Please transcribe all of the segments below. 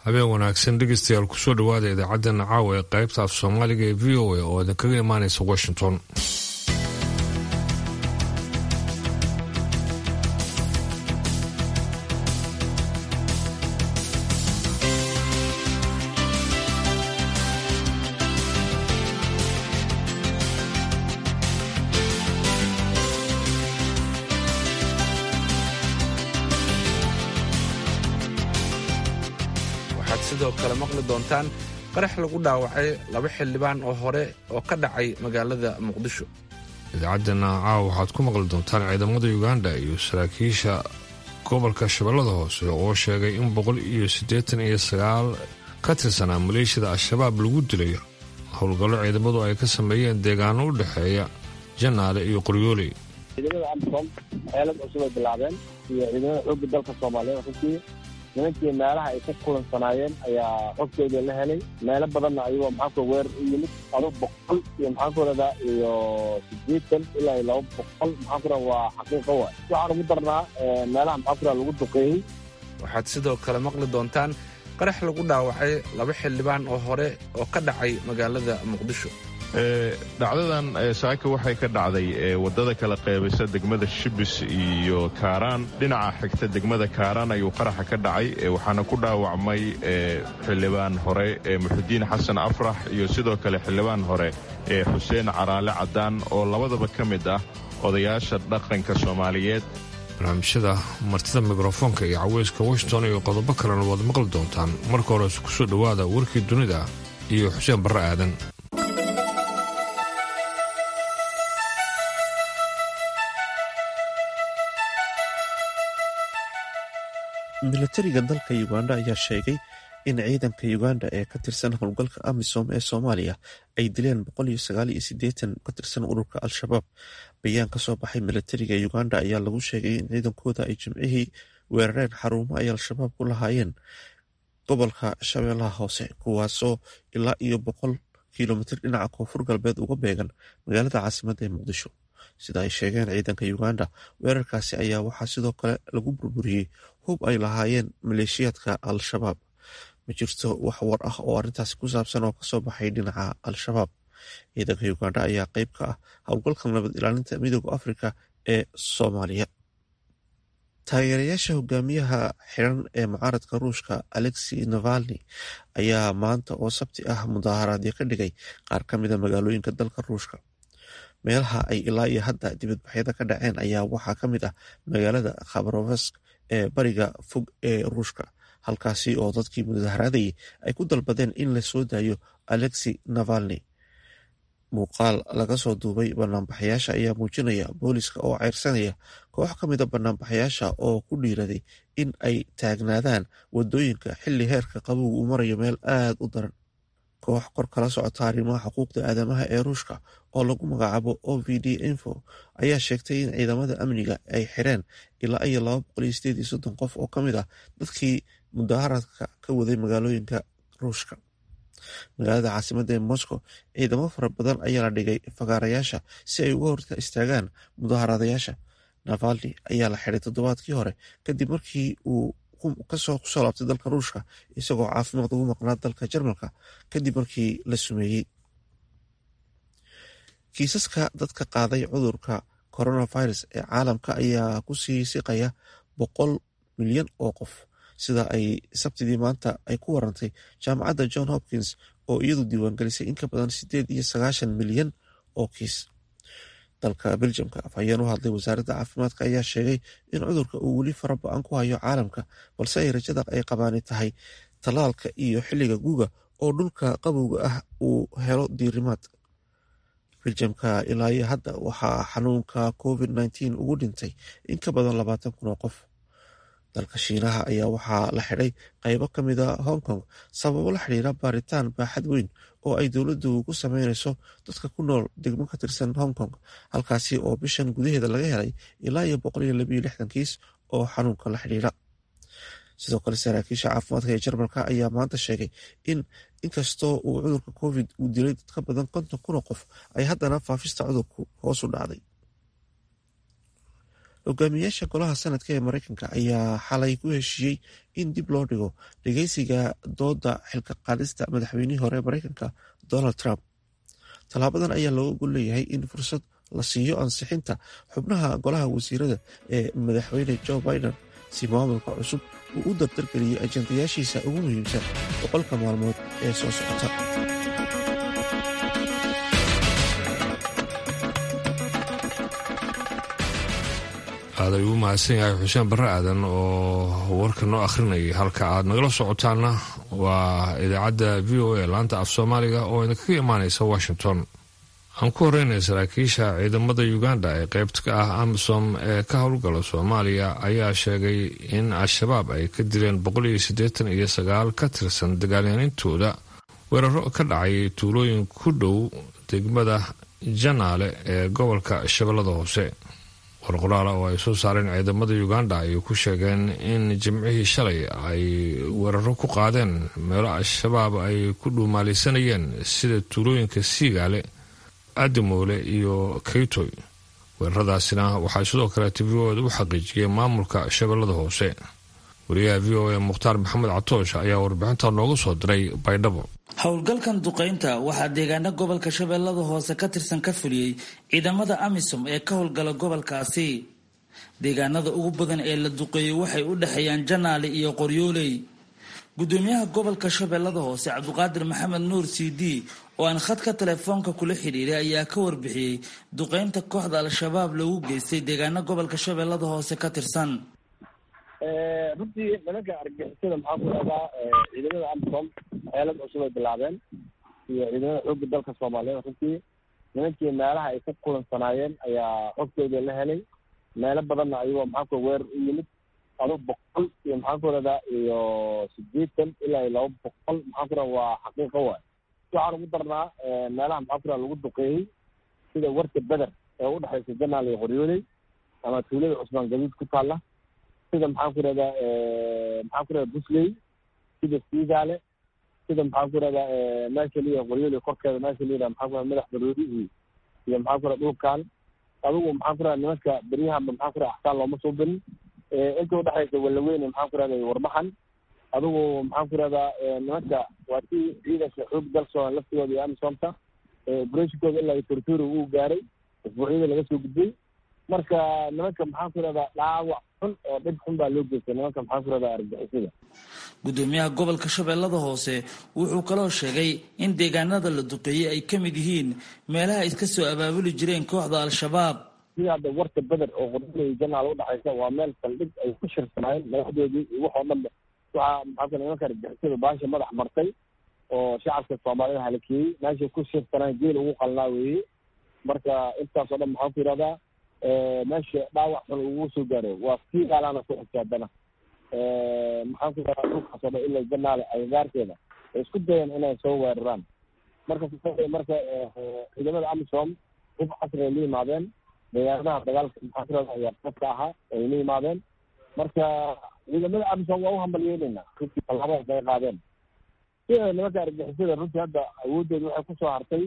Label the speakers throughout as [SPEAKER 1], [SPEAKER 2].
[SPEAKER 1] habeen wanaagsan dhegeystayaal kusoo dhawaada idaacaddeena caawa ee qaybta af soomaaliga ee v o a oo idinkaga imaanaysa washington
[SPEAKER 2] waxaad sidoo kale maqli doontaan qarax lagu dhaawacay laba xildhibaan oo hore oo ka dhacay magaalada muqdisho
[SPEAKER 1] idaacaddeena caawa waxaad ku maqli doontaan ciidamada uganda iyo saraakiisha gobolka shabeellada hoose oo sheegay in boqol iyo siddeetan iyo sagaal ka tirsanaa maleeshiyada al-shabaab lagu dilay howlgallo ciidamadu ay ka sameeyeen deegaano u dhexeeya janaale iyo qoryooley
[SPEAKER 3] ciidamada amsom xeelad cusub ay bilaabeen iyo ciidamada xoogga dalka soomaaliyeed runtii nimankii meelaha ay ka kulansanaayeen ayaa xogtooda la helay meelo badanna ayagoo maxaanku weer u yimid ado boqol iyo maxaanku radaa iyo sideetan ilaa iyo laba boqol maxaanku radaa waa xaqiiqo waay waxaan ugu darnaa meelaha maxaanku radaa lagu duqeeyey
[SPEAKER 2] waxaad sidoo kale maqli doontaan qarax lagu dhaawacay laba xildhibaan oo hore oo ka dhacay magaalada muqdisho
[SPEAKER 4] dhacdadan saaka waxay ka dhacday wadada kala qeybisa degmada shibis iyo kaaraan dhinaca xigta degmada kaaraan ayuu qaraxa ka dhacay waxaana ku dhaawacmay xildhibaan hore muxudiin xasan afrax iyo sidoo kale xildhibaan hore xuseen caraale cadaan oo labadaba ka mid ah odayaasha dhaqanka soomaaliyeed
[SPEAKER 1] barnaamijyada martida mikrofoonka iyo caweyska washington iyo qodobo kalena waad maqli doontaan marka hores kusoo dhowaada warkii dunida iyo xuseen barre aadan
[SPEAKER 5] milatariga dalka uganda ayaa sheegay in ciidanka uganda ee ka tirsan howlgalka amisom ee soomaaliya ay dileen ka tirsan ururka al-shabaab bayaan ka soo baxay milatariga uganda ayaa lagu sheegay in ciidankooda ay jimcihii weerareen xarumo ay al-shabaab ku lahaayeen gobolka shabeellaha hoose kuwaasoo ilaa iyo boqol kilomitir dhinaca koonfur galbeed uga beegan magaalada caasimadda ee muqdisho sida ay sheegeen ciidanka uganda weerarkaasi ayaa waxaa sidoo kale lagu burburiyey hub ay lahaayeen maleeshiyaadka al-shabaab ma jirto wax war ah oo arrintaasi ku saabsan oo kasoo baxay dhinaca al-shabaab ciidanka uganda ayaa qeyb ka ah howlgalka nabad ilaalinta midooda afrika ee soomaaliya taageerayaasha hogaamiyaha xiran ee mucaaradka ruushka alexi navalni ayaa maanta oo sabti ah mudaaharaadyo ka dhigay qaar ka mida magaalooyinka dalka ruushka meelaha ay ilaa iyo hadda dibadbaxyada ka dhaceen ayaa waxaa ka mid ah magaalada khabarovesk ee bariga fog ee ruushka halkaasi oo dadkii mudaharaadayay ay ku dalbadeen in la soo daayo alexi navalni muuqaal laga soo duubay banaanbaxayaasha ayaa muujinaya booliska oo ceyrsanaya koox ka mida banaanbaxayaasha oo ku dhiiraday in ay taagnaadaan wadooyinka xilli heerka qabowga uu marayo meel aad u daran koox kor kala socota arrimaha xuquuqda aadamaha ee ruushka oo lagu magacaabo o v d info ayaa sheegtay in ciidamada amniga ay xireen ilaa iyo laba boqol iyo sideed iyo soddon qof oo ka mid ah dadkii mudaaharadka ka waday magaalooyinka ruushka magaalada caasimadda ee moscow ciidamo fara badan ayaa la dhigay fagaarayaasha si ay uga horta istaagaan mudaharadayaasha navalni ayaa la xiray toddobaadkii hore kadib markii uu kasoo kusoo laabtay dalka ruushka isagoo caafimaad ugu maqnaa dalka jarmalka kadib markii la sumeeyey kiisaska dadka qaaday cudurka coronavirus ee caalamka ayaa kusii siqaya boqol milyan oo qof sida ay sabtidii maanta ay ku warantay jaamacadda john hopkins oo iyadu diiwaangelisay in ka badan sideed iyo sagaashan milyan oo kiis dalka beljamka afhayeen u hadlay wasaaradda caafimaadka ayaa sheegay in cudurka uu weli fara ba-an ku hayo caalamka balse ay rajada ay qabaani tahay tallaalka iyo xilliga guga oo dhulka qabowga ah uu helo diirimaad beljamka ilaa iyo hadda waxaa xanuunka covid nteen ugu dhintay in ka badan labaatan kun oo qof dalka shiinaha ayaa waxaa la xidhay qaybo ka mida hong kong sababo la xidhiira baaritaan baaxad weyn oo ay dowladdu ku sameynayso dadka ku nool degmo ka tirsan hong kong halkaasi oo bishan gudaheeda laga helay ilaa iyo boqol iyo labayo lixdan kiis oo xanuunka la xidhiira sidoo kale saraakiisha caafimaadka ee jarmalka ayaa maanta sheegay in inkastoo uu cudurka covid uu dilay dad ka badan konton kun oo qof ay haddana faafista cudurku hoos u dhacday hogaamiyaasha golaha sanadka ee mareykanka ayaa xalay ku heshiiyey in dib loo dhigo dhegeysiga dooda xilka qaadista madaxweynihii hore ee mareykanka donald trump tallaabadan ayaa looga gol leeyahay in fursad la siiyo ansixinta xubnaha golaha wasiirada ee madaxweyne joe biden si maamulka cusub uu u dardargeliyo ajandayaashiisa ugu muhiimsan boqolka maalmood ee soo socota
[SPEAKER 1] aad ay ugu mahadsan yahay xuseen barre aadan oo warka noo akhrinayay halka aad nagala socotaana waa idaacadda v o a laanta af soomaaliga oo idinkaga imaanaysa washington aan ku horeynay saraakiisha ciidamada uganda ee qaybta ka ah amisom ee ka howlgala soomaaliya ayaa sheegay in al-shabaab ay ka dileen boqol iyo siddeetan iyo sagaal ka tirsan dagaalyanintooda weeraro ka dhacay tuulooyin ku dhow degmada janaale ee gobolka shabeellada hoose warqoraala oo ay soo saareen ciidamada uganda ayay ku sheegeen in jimcihii shalay ay weeraro ku qaadeen meelo al-shabaab ay ku dhuumaalaysanayeen sida tuulooyinka siigaale adimoole iyo kaytoy weeraradaasina waxaa sidoo kale tvooda u xaqiijiyay maamulka shabeellada hoose wariyaha v o a mukhtaar maxamed catoosh ayaa warbixinta noogu soo diray baydhabo
[SPEAKER 6] howlgalkan duqaynta waxaa deegaano gobolka shabeellada hoose ka tirsan ka fuliyey ciidamada amisom ee ka howlgala gobolkaasi deegaanada ugu badan ee la duqeeyey waxay u dhexeeyaan janaale iyo qoryooley gudoomiyaha gobolka shabeellada hoose cabdiqaadir maxamed nuur c d oo aan khadka telefoonka kula xidhiiray ayaa ka warbixiyey duqaynta kooxda al-shabaab lagu geystay deegaano gobolka shabeellada hoose ka tirsan
[SPEAKER 3] runtii nimanka argixisada maxaa ku dhahdaa ciidamada amisom xeelad cusub ay bilaabeen iyo ciidamada xoogga dalka soomaaliyeed runtii nimankii meelaha ay ka kulansanaayeen ayaa xogtooda la helay meelo badanna ayagoo maxaa ku weer u yimid ado boqol iyo maxaa ku dhahdaa iyo sideetan ilaa iyo laba boqol maxaa ku dhaha waa xaqiiqo waay waxaan ugu darnaa meelaha maxaa ku dhaha lagu duqeeyey sida warta beder ee udhexaysa janaal iyo qoryooley ama tuulada cusmaan gaduud ku taalla sida maxaan ku rahdaa maxaan ku rahdaa busley sida siigaale sida maxaan ku rahdaa meesha liya qoryooli korkeeda meesha liya maxaa ku rahda madax baroodi iyo iyo maxaan ku rahda dhulkan adigu maxaan ku rahda nimanka beryahanba maxaan ku rahda axsaan looma soo berin inta udhexaysa walaweyne maxaan ku rahda warmaxan adigu maxaan ku rahdaa nimanka waa si ciidanka xoog dalsoo laftigooda iyo amisomta operatinkooda ilaa iyo torturi uu gaaray isbuucyada laga soo gudbay marka nimanka maxaan ku rahdaa dhaawac xun oo dhib xun baa loo geystay nimanka maxaan ku rahdaa argixisada
[SPEAKER 6] gudoomiyaha gobolka shabeellada hoose wuxuu kaloo sheegay in deegaanada la duqeeyey ay ka mid yihiin meelaha iska soo abaabuli jireen kooxda al-shabaab
[SPEAKER 3] sida hadda warta beder oo qoryooley janaal udhexaysa waa meel saldhig ay ku shirsanaayeen madaxdoodii iyo waxoo dhanba waxaa maxaa ku nimanka argixisada baasha madax martay oo shacabka soomaalida halakeeyey meeshay ku shirsanaan geel ugu qalnaa weeye marka intaasoo dhan maxaan ku yihahdaa meesha dhaawac xun ugu soo gaaro waa sii gaalaana ku xigta haddana maxaan ku yihahdaa dhulkaasoo dhan ilaa janaale agagaarkeeda ay isku dayeen inay soo weeraraan marka marka ciidamada amisom hub casri ay la yimaadeen deegaanadaha dagaalka maxaan ku yihahdaa ayaa qabka ahaa ay la yimaadeen marka ciidamada amisom waa u hambalyeynayna runtii tallaabadaas ay qaadeen sida nimanka argixisada runtii hadda awoodooda waxay kusoo hartay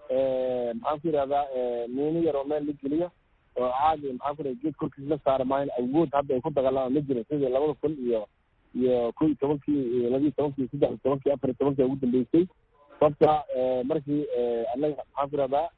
[SPEAKER 3] maxaan ku yihahdaa miino yar oo meel la geliyo oo caadi maxaa ku raha geed korkiis la saara maayan awood hadda ay ku dagaalamaan ma jirin sidii labada kun iyo iyo ko iyo tobankii iyo labiiyo tobankii saddex iyo tobankii afar iyo tobankii ugu dambeysay sababta markii annaga maxaan ku rahdaa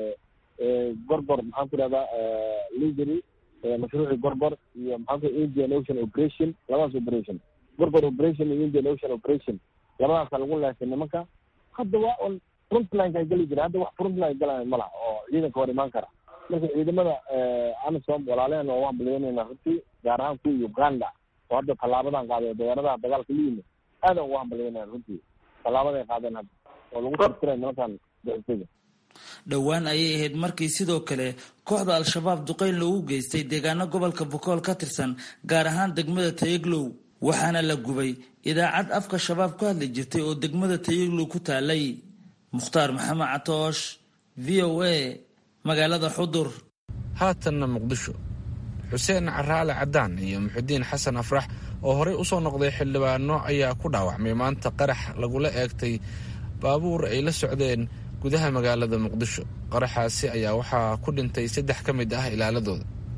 [SPEAKER 3] gorgor maxaan ku rahdaa lidery mashruucii gorgor iyo maxaan ku indian ocean operation labadaas operation gorgor operation iyo indian ocean operation labadaasa lagu leesay nimanka hadda waa un frontlineka ay geli jireen hadda wax frontline galaya ma laha oo ciidanka hor imaan kara marka ciidamada amisom walaalehen waa hambalyeynayna runtii gaar ahaan kuwa uganda oo hadda tallaabadan qaaday deegaanadaha dagaalka la yimid aadan ugu hambalyeynaya runtii tallaabaday qaadeen hadda oo lagu tirtiray nimankan bixisada
[SPEAKER 6] dhowaan ayay ahayd markii sidoo kale kooxda al-shabaab duqeyn loogu geystay deegaano gobolka bokool ka tirsan gaar ahaan degmada tayaglow waxaana la gubay idaacad afka shabaab ku hadli jirtay oo degmada tayaglow ku taalay mukhtaar maxamed catoosh v o a magaalada xudur
[SPEAKER 2] haatanna muqdisho xuseen caraale cadaan iyo muxudiin xasan afrax oo horey usoo noqday xildhibaano ayaa ku dhaawacmay maanta qarax lagula eegtay baabuur ay la socdeen gudaha magaalada muqdisho qaraxaasi ayaa waxaa ku dhintay saddex ka mid ah ilaaladooda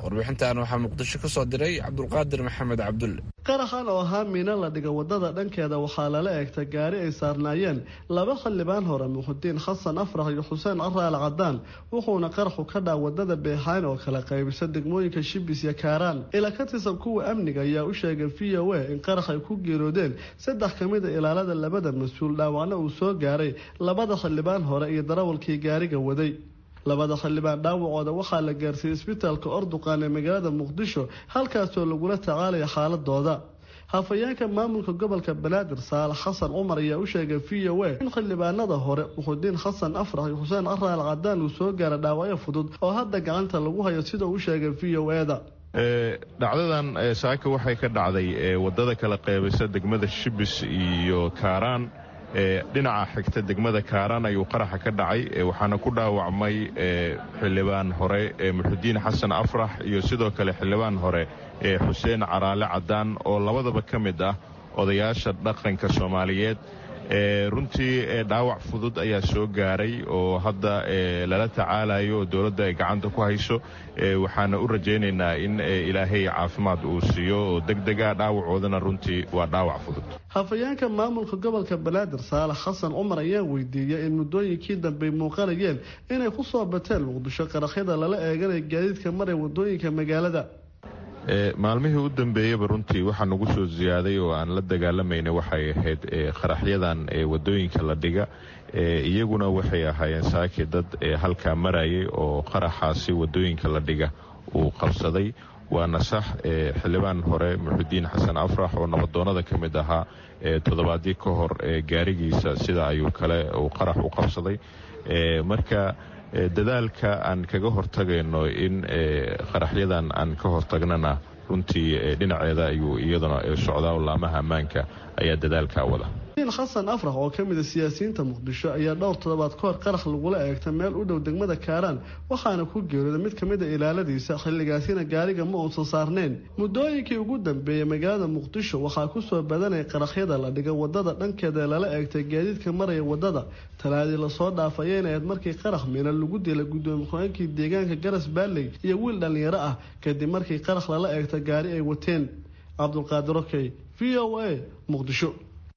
[SPEAKER 2] warbixintan waxaa muqdisho ka soo diray cabdulqaadir maxamed cabdulle
[SPEAKER 7] qaraxan oo ahaa miino la dhiga wadada dhankeeda waxaa lala eegtay gaari ay saarnaayeen laba xildhibaan hore muxudiin xasan afrax iyo xuseen caraal cadaan wuxuuna qaraxu ka dhaa wadada beexayn oo kala qaybisa degmooyinka shibis iyo kaaraan ila ka tirsan kuwa amniga ayaa u sheegay v o a in qarax ay ku geeroodeen saddex ka mid a ilaalada labada mas-uul dhaawacna uu soo gaaray labada xildhibaan hore iyo darawalkii gaariga waday labada xildhibaan dhaawacooda waxaa la gaarsiiyey isbitaalka orduqaan ee magaalada muqdisho halkaasoo lagula tacaalaya xaaladooda hafayeenka maamulka gobolka banaadir saalax xasan cumar ayaa u sheegay v o a in xildhibaanada hore muxudiin xasan afrax iyo xuseen caraal cadaan uu soo gaara dhaawacyo fudud oo hadda gacanta lagu hayo sida uu sheegay v o e da
[SPEAKER 4] dhacdadan saaka waxay ka dhacday wadada kala qeybisa degmada shibis iyo kaaraan dhinaca xigta degmada kaaraan ayuu qaraxa ka dhacay waxaana ku dhaawacmay xildhibaan hore muxudiin xasan afrax iyo sidoo kale xildhibaan hore xuseen caraale cadaan oo labadaba ka mid ah odayaasha dhaqanka soomaaliyeed runtii dhaawac fudud ayaa soo gaaray oo hadda lala tacaalayo oo dowladda ay gacanta ku hayso waxaana u rajaynaynaa in ilaahay caafimaad uu siiyo oo degdega dhaawacoodana runtii waa dhaawac fudud
[SPEAKER 7] hafayeenka maamulka gobolka banaadir saalax xasan cumar ayaa weydiiyey in muddooyinkii dambey muuqanayeen inay ku soo bateen muqdisho qaraxyada lala eeganaya gaadiidka maray wadooyinka magaalada
[SPEAKER 4] maalmihii u dambeeyaba runtii waxaa nagu soo ziyaaday oo aan la dagaalamayna waxay ahayd qaraxyadan wadooyinka la dhiga iyaguna waxay ahaayeen saaki dad halkaa marayay oo qaraxaasi wadooyinka la dhiga uu qabsaday waana sax xildhibaan hore muxudiin xasan afrax oo nabadoonada ka mid ahaa toddobaadii ka hor gaarigiisa sida ayuu kale uu qarax u qabsaday marka dadaalka aan kaga hortagayno in qaraxyadan aan ka hortagnana runtii dhinaceeda ayuu iyaduna socdaa laamaha ammaanka ayaa dadaalkaa wada
[SPEAKER 7] xasan afrax oo ka mida siyaasiyiinta muqdisho ayaa dhowr toddobaad ka hor qarax lagula eegta meel u dhow degmada kaaraan waxaana ku geerooday mid ka mid a ilaaladiisa xilligaasina gaariga ma uusan saarnayn muddooyinkii ugu dambeeyey magaalada muqdisho waxaa kusoo badanaya qaraxyada la dhiga wadada dhankeeda ee lala eegtay gaadiidka maraya wadada talaadii lasoo dhaafay ayna ahayd markii qarax mina lagu dilay gudoomiye ku-aankii deegaanka garas baalley iyo wiil dhallinyaro ah kadib markii qarax lala eegta gaari ay wateen cabdulqaadir okey v o a muqdisho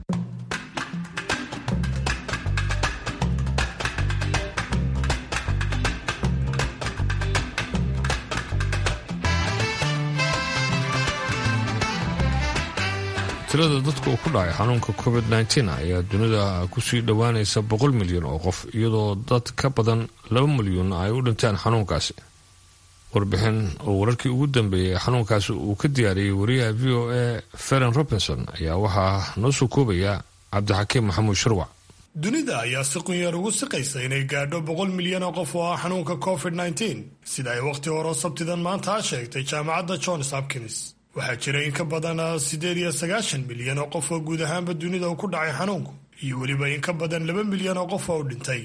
[SPEAKER 1] tirada dadka uu ku dhacay xanuunka covid nteen ayaa dunida kusii dhowaanaysa boqol milyan oo qof iyadoo dad ka badan laba milyan ay u dhinteen xanuunkaasi warbixin oo wararkii ugu dambeeyey xanuunkaasi uu ka diyaariyey wariyaha v o a feren robinson ayaa waxaa noo soo koobaya cabdixakiim maxamuud shirwac
[SPEAKER 8] dunida ayaa si qunyar ugu siqaysa inay gaadho boqol milyan oo qof oo ah xanuunka covid nteen sida ay wakhti hore sabtidan maanta sheegtay jaamacadda johns hopkins waxaa jira in ka badan siddeed iyo sagaashan milyan oo qof oo guud ahaanba dunida uu ku dhacay xanuunku iyo weliba in ka badan laba milyan oo qof oo u dhintay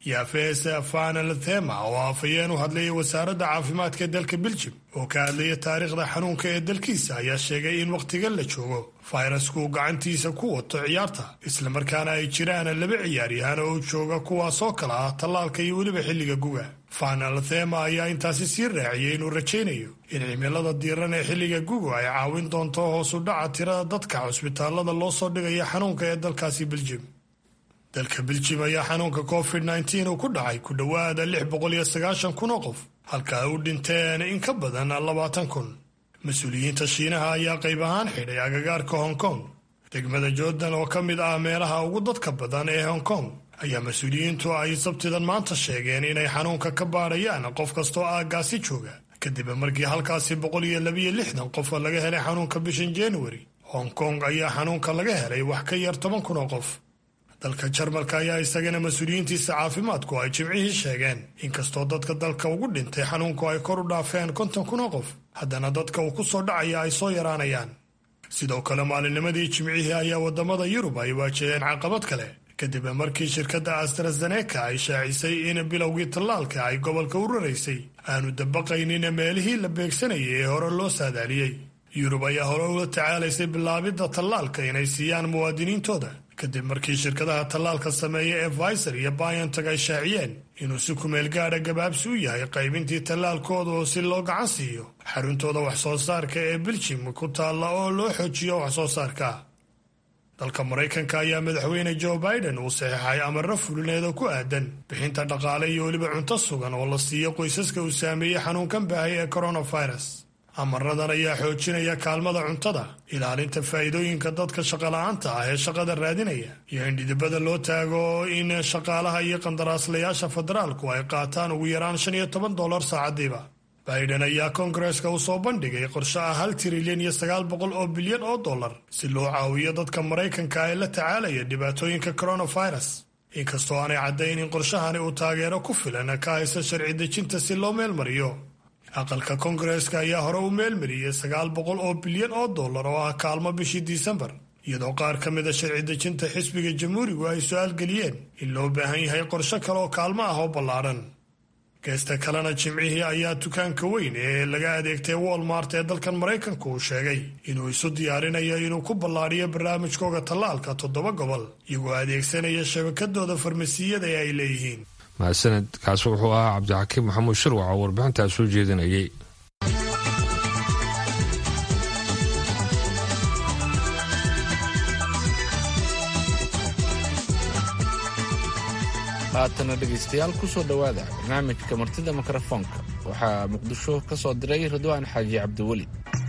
[SPEAKER 8] yafese fanalathema oo afhayeen u hadlayay wasaaradda caafimaadka ee dalka beljim oo ka hadlaya taariikhda xanuunka ee dalkiisa ayaa sheegay in wakhtigan la joogo fayrasku uu gacantiisa ku wato ciyaarta islamarkaana ay jiraan laba ciyaaryahaan oo jooga kuwaasoo kala ah tallaalka iyo weliba xilliga guga fanalathema ayaa intaasi sii raaciyey inuu rajaynayo in cimilada diiran ee xilliga guga ay caawin doonto hoos u dhaca tirada dadka cusbitaalada loo soo dhigaya xanuunka ee dalkaasi beljim dalka beljim ayaa xanuunka covid nteen uu ku dhacay ku dhowaada lix boqol iyo sagaashan kun oo qof halka ay u dhinteen in ka badan labaatan kun mas-uuliyiinta shiinaha ayaa qayb ahaan xidhay agagaarka hong kong degmada jordan oo ka mid ah meelaha ugu dadka badan ee hong kong ayaa mas-uuliyiintu ay sabtidan maanta sheegeen inay xanuunka ka baadhayaan qof kastoo aaggaasi jooga kadib markii halkaasi boqol iyo labiyo lixdan qof laga helay xanuunka bishan januari hong kong ayaa xanuunka laga helay wax ka yar toban kun oo qof dalka jarmalka ayaa isagana mas-uuliyiintiisa caafimaadku ay jimcihii sheegeen inkastoo dadka dalka ugu dhintay xanuunku ay kor u dhaafeen konton kun oo qof haddana dadka uu ku soo dhacaya ay soo yaraanayaan sidoo kale maalinnimadii jimcihii ayaa waddamada yurub ay waajaheen caqabad kale kadib markii shirkadda astrazeneca ay shaacisay in bilowgii tallaalka ay gobolka u raraysay aanu dabaqaynin meelihii la beegsanayay ee hore loo saadaaliyey yurub ayaa hore ula tacaalaysay bilaabidda tallaalka inay siiyaan muwaadiniintooda kadib markii shirkadaha tallaalka sameeya ee pfizer iyo biontech ay shaaciyeen inuu si kumeel gaadha gabaabsi u yahay qaybintii tallaalkooda oo si loo gacan siiyo xaruntooda wax soo saarka ee beljim ku taalla oo loo xoojiyo wax soo saarka dalka maraykanka ayaa madaxweyne joe biden uu saxeexay amarro fulineeda ku aadan bixinta dhaqaale iyo weliba cunto sugan oo la siiyo qoysaska uu saameeyey xanuunkan baahay ee coronavirus amaradan ayaa xoojinaya kaalmada cuntada ilaalinta faa'iidooyinka dadka shaqola'aanta ah ee shaqada raadinaya iyo in dhidibada loo taago in shaqaalaha iyo qandaraaslayaasha federaalku ay qaataan ugu yaraan shan iyo toban dollar saacadiiba biden ayaa koongareska u soo bandhigay qorshe ah hal trilyan iyo sagaal boqol oo bilyan oo dollar si loo caawiyo dadka maraykanka ee la tacaalaya dhibaatooyinka coronavirus inkastoo aanay caddayn in qorshahani uu taageero ku filan ka haysa sharci dejinta si loo meelmariyo aqalka koongareska ayaa hore u meelmariyey sagaal boqol oo bilyan oo dollar oo ah kaalmo bishii disembar iyadoo qaar ka mida sharci dejinta xisbiga jamhuurigu ay su-aal geliyeen in loo baahan yahay qorshe kale oo kaalmo ah oo ballaadhan geesta kalena jimcihii ayaa dukaanka weyn ee laga adeegtay walmart ee dalkan maraykanka uu sheegay inuu isu diyaarinayo inuu ku ballaadhiyo barnaamijkooga tallaalka toddoba gobol iyagoo adeegsanaya shabakadooda farmasiyada ee ay leeyihiin
[SPEAKER 1] mahadsaned kaasi wuxuu ahaa cabdixakiim maxamuud shirwac oo warbixintaas soo jeedinayay
[SPEAKER 2] haatana dhegaystayaal ku soo dhowaada barnaamijka martida mikrofoonka waxaa muqdisho ka soo diray ridwaan xaaji cabdiweli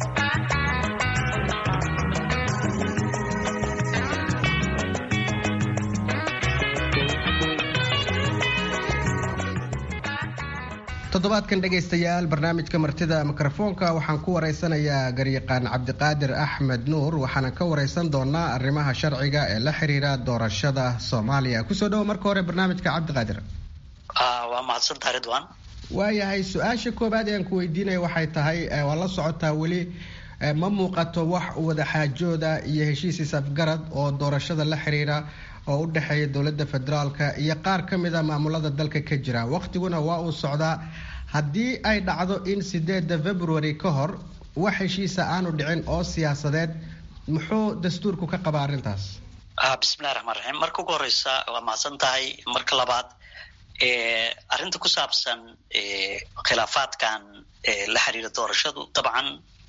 [SPEAKER 9] toddobaadkan dhegaystayaal barnaamijka martida mikrofoonka waxaan ku waraysanayaa garyaqaan cabdiqaadir axmed nuur waxaana ka waraysan doonaa arrimaha sharciga ee la xiriira doorashada soomaaliya kusoo dhawo marka hore barnaamijka cabdiqaadir
[SPEAKER 10] waa mahadsantaha ridwan
[SPEAKER 9] waayahay su-aasha koobaad ee aan ku weydiinaya waxay tahay waa la socotaa weli ma muuqato wax wadaxaajooda iyo heshiis isafgarad oo doorashada la xiriira oo u dhexeeya dowladda federaalka iyo qaar ka mid a maamulada dalka ka jira waqtiguna waa uu socdaa haddii ay dhacdo in sideeda february ka hor wax heshiisa aanu dhicin oo siyaasadeed muxuu dastuurku ka qabaa arrintaas
[SPEAKER 10] bismillahi raxmaan raxiim marka ugu horeysa waa mahadsan tahay marka labaad arrinta ku saabsan khilaafaadkan la xiriira doorashadu dabcan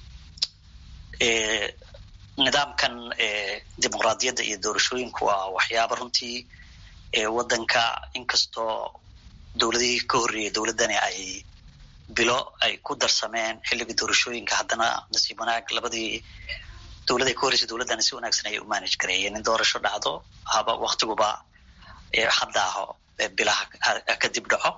[SPEAKER 10] nidaamkan dimuqraadiyadda iyo doorashooyinku waa waxyaaba runtii waddanka inkastoo dowladihii ka horreeyay dowladdani ay bilo ay ku darsameen xilliga doorashooyinka haddana nasiib wanaag labadii dowladay ka horreysay dowladdani si wanaagsan ayay u manage gareeyeen in doorasho dhacdo haba waktiguba hadda aho bilaha kadib dhaco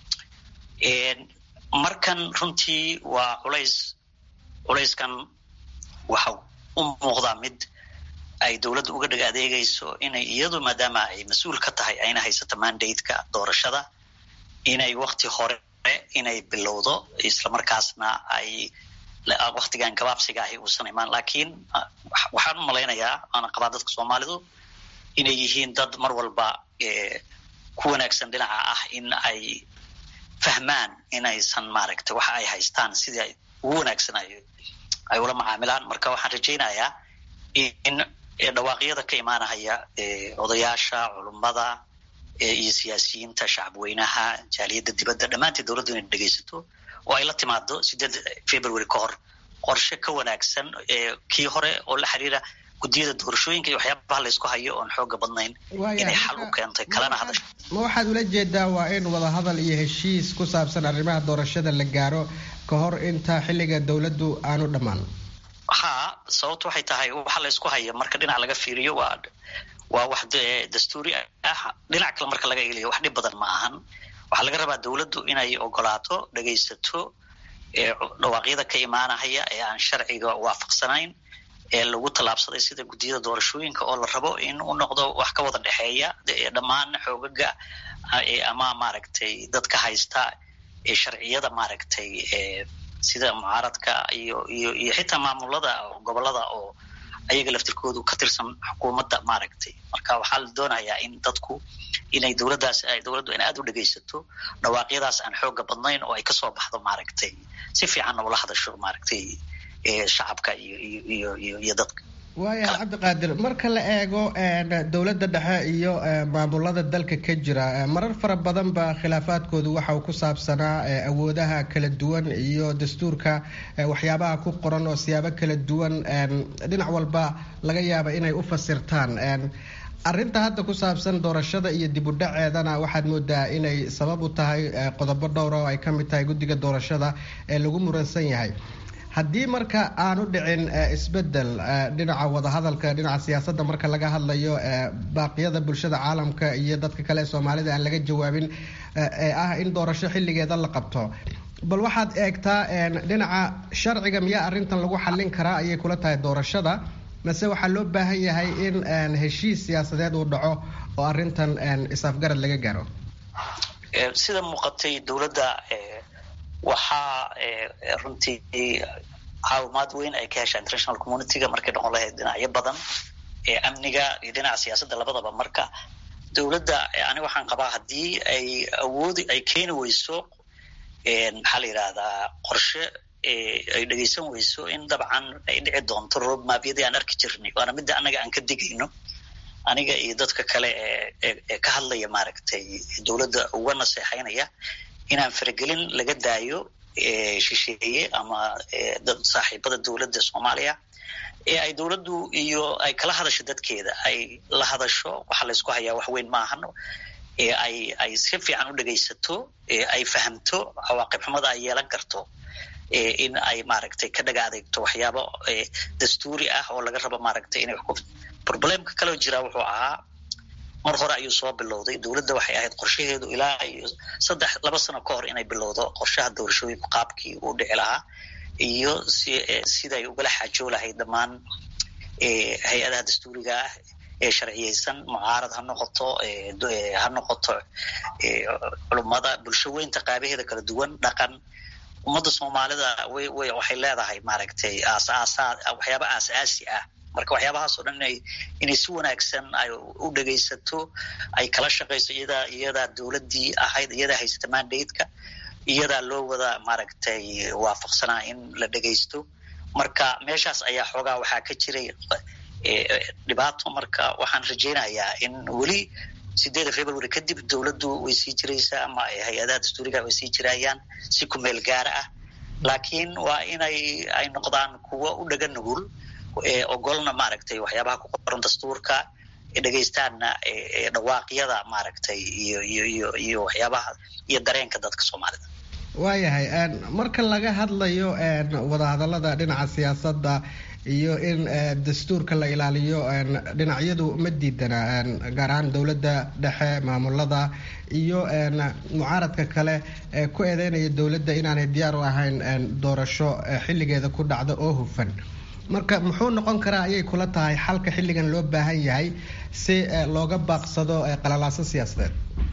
[SPEAKER 10] markan runtii waa culays culayskan waxa u muuqdaa mid ay dowladda uga dhag adeegayso inay iyadu maadaama ay mas-uul ka tahay ayna haysato mandate-ka doorashada inay wakti hore inay bilowdo islamarkaasna ay waktigan gabaabsiga ahi uusan imaan lakiin waxaan u malaynayaa waana qabaa dadka soomaalidu inay yihiin dad mar walba ku wanaagsan dhinaca ah in ay fahmaan inaysan maaragtay waxa ay haystaan sidii ugu wanaagsan ay ula macaamilaan marka waxaan rajaynayaa in dhawaaqyada ka imaanahaya odayaasha culummada iyo siyaasiyiinta shacabweynaha jaaliyadda dibadda dhammaanteed dowladdu inay dhegaysato oo ay la timaado sideed february ka hor qorshe ka wanaagsan kii hore oo la xiriira guddiyada doorashooyinka iyo waxyaabaha laysku hayo oon xooga badnayn inay xal u keentay kalena hadasho
[SPEAKER 9] ma waxaad ula jeedaa waa in wadahadal iyo heshiis ku saabsan arrimaha doorashada la gaaro ka hor inta xilliga dowladdu aanu dhammaan
[SPEAKER 10] ha sababto waxay tahay waxa laysku haya marka dhinac laga fiiriyo waa waa wax dastuuri ah dhinac kale marka laga egliyo wax dhib badan ma ahan waxaa laga rabaa dowladdu inay ogolaato dhegaysato dhawaaqyada ka imaanahaya ee aan sharciga waafaqsanayn ee lagu tallaabsaday sida guddiyada doorashooyinka oo la rabo in u noqdo wax ka wada dhexeeya dhammaan xoogaga ama maaragtay dadka haysta sharciyada maaragtay sida mucaaradka iyo iyo iyo xitaa maamulada gobolada oo ayaga laftirkoodu ka tirsan xukuumadda maaragtay marka waxaa la doonayaa in dadku inay dowladdaas dowladdu in aada u dhegaysato dhawaaqyadaas aan xooga badnayn oo ay kasoo baxdo maaragtay si fiicanna ula hadasho maaragtay shacabka iyo iyo iyo iyo iyo dadka
[SPEAKER 9] waayahay cabdiqaadir marka la eego dowladda dhexe iyo maamulada dalka ka jira marar fara badan ba khilaafaadkoodu waxa uu ku saabsanaa awoodaha kala duwan iyo dastuurka waxyaabaha ku qoran oo siyaabo kala duwan dhinac walba laga yaaba inay u fasirtaan arinta hadda ku saabsan doorashada iyo dib u dhaceedana waxaad moodaa inay sabab u tahay qodobo dhowra oo ay ka mid tahay guddiga doorashada ee lagu muransan yahay haddii marka aanu dhicin isbedel dhinaca wadahadalka dhinaca siyaasadda marka laga hadlayo baaqyada bulshada caalamka iyo dadka kale ee soomaalida aan laga jawaabin ee ah in doorasho xilligeeda la qabto bal waxaad eegtaa dhinaca sharciga miyaa arrintan lagu xallin karaa ayay kula tahay doorashada mase waxaa loo baahan yahay in heshiis siyaasadeed uu dhaco oo arrintan is-afgarad laga gaaro
[SPEAKER 10] sida muuqatay dowladda waxaa runtii caawimaad weyn ay ka heshaa international communityga markay noqon lahayd dhinacyo badan ee amniga iyo dhinaca siyaasadda labadaba marka dowladda ani waxaan qabaa haddii ay awoodi ay keeni weyso maxaa la yidhahdaa qorshe ay dhegeysan weyso in dabcan ay dhici doonto roadmapyadii aan arki jirnay waana midda annaga aan ka digayno aniga iyo dadka kale ee ka hadlaya maaragtay dowladda uga naseexaynaya inaan faragelin laga daayo shisheeye ama dad saaxiibada dowladda soomaaliya ee ay dowladdu iyo ay kala hadasho dadkeeda ay la hadasho waxa laysku hayaa wax weyn maahan ee ay ay si fiican u dhegaysato ee ay fahamto cawaaqib xumada ay yeelan karto in ay maaragtay ka dhaga adeegto waxyaabo dastuuri ah oo laga rabo maaragtay inay wax ku problemka kaloo jira wuxuu ahaa mar hore ayuu soo bilowday dowladda waxay ahayd qorshaheedu ilaa iyo saddex laba sano ka hor inay bilowdo qorshaha doorashooyinku qaabkii uu dhici lahaa iyo si siday ugala xaajoo lahayd dhammaan hay-adaha dastuuriga ah ee sharciyeysan mucaarad ha noqoto ha noqoto culummada bulsho weynta qaabaheeda kala duwan dhaqan ummadda soomaalida way way waxay leedahay maaragtay aasaasaa waxyaaba aas-aasi ah marka waxyaabahaas oo dhan inay inay si wanaagsan ay u dhegaysato ay kala shaqayso iyadaa iyadaa dowladdii ahayd iyadaa haysata mandate-ka iyadaa loo wada maaragtay waafaqsanaa in la dhegaysto marka meeshaas ayaa xoogaa waxaa ka jiray dhibaato marka waxaan rajaynayaa in weli sideeda february kadib dowladdu way sii jiraysaa ama hay-adaha dastuuriga way sii jirayaan si ku meel gaara ah laakiin waa inay ay noqdaan kuwo u dhaga nugul ogolna maaragtay waxyaabaha ku qoran dastuurka dhegaystaanna dhawaaqyada maaragtay iyo iyo iyo iyo waxyaabaha iyo dareenka dadka soomaalida
[SPEAKER 9] waayahay marka laga hadlayo wadahadalada dhinaca siyaasadda iyo in dastuurka la ilaaliyo dhinacyadu ma diidana gaar ahaan dowladda dhexe maamulada iyo mucaaradka kale ee ku eedeynaya dowladda inaanay diyaar u ahayn doorasho xilligeeda ku dhacda oo hufan marka muxuu noqon karaa ayay kula tahay xalka xilligan loo baahan yahay si looga baaqsado qalalaaso siyaasadeed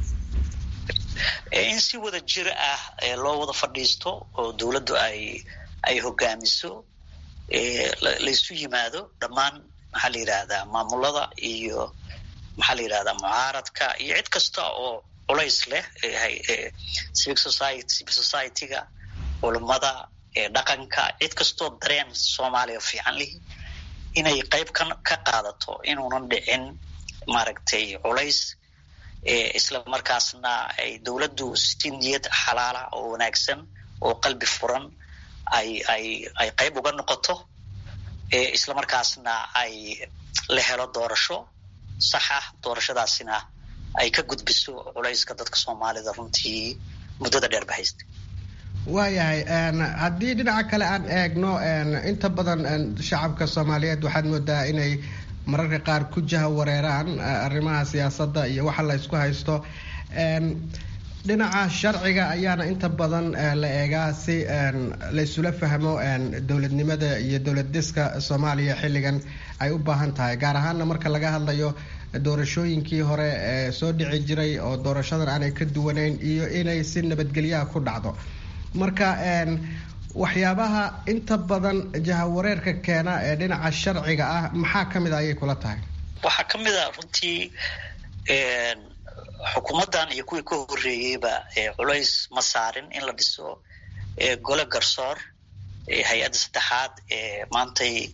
[SPEAKER 10] in si wada jir ah loo wada fadhiisto oo dowladdu ay ay hogaamiso laysu yimaado dhammaan maxaa la yidhaahdaa maamulada iyo maxaa la yidhahdaa mucaaradka iyo cid kasta oo culays leh civic society civil society-ga culummada dhaqanka cid kastoo dareen soomaaliya fiican lihi inay qayb ka ka qaadato inuunan dhicin maaragtay culays isla markaasna ay dowladdu si niyad xalaala oo wanaagsan oo qalbi furan ay ay ay qayb uga noqoto isla markaasna ay la helo doorasho sax ah doorashadaasina ay ka gudbiso culayska dadka soomaalida runtii muddada dheer ba haystay
[SPEAKER 9] waayahay haddii dhinaca kale aan eegno inta badan shacabka soomaaliyeed waxaad moodaa inay mararka qaar ku jaha wareeraan arrimaha siyaasadda iyo waxa la isku haysto dhinaca sharciga ayaana inta badan la eegaa si laysula fahmo dowladnimada iyo dowlad dhiska soomaaliya xilligan ay u baahan tahay gaar ahaana marka laga hadlayo doorashooyinkii hore ee soo dhici jiray oo doorashadan aanay ka duwanayn iyo inay si nabadgelyaha ku dhacdo marka waxyaabaha inta badan jahawareerka keena ee dhinaca sharciga ah maxaa ka mid a ayay kula tahay
[SPEAKER 10] waxaa ka mid a runtii xukuumaddan iyo kuwii ka horreeyeyba culays ma saarin in la dhiso gole garsoor hay-adda saddexaad ee maantay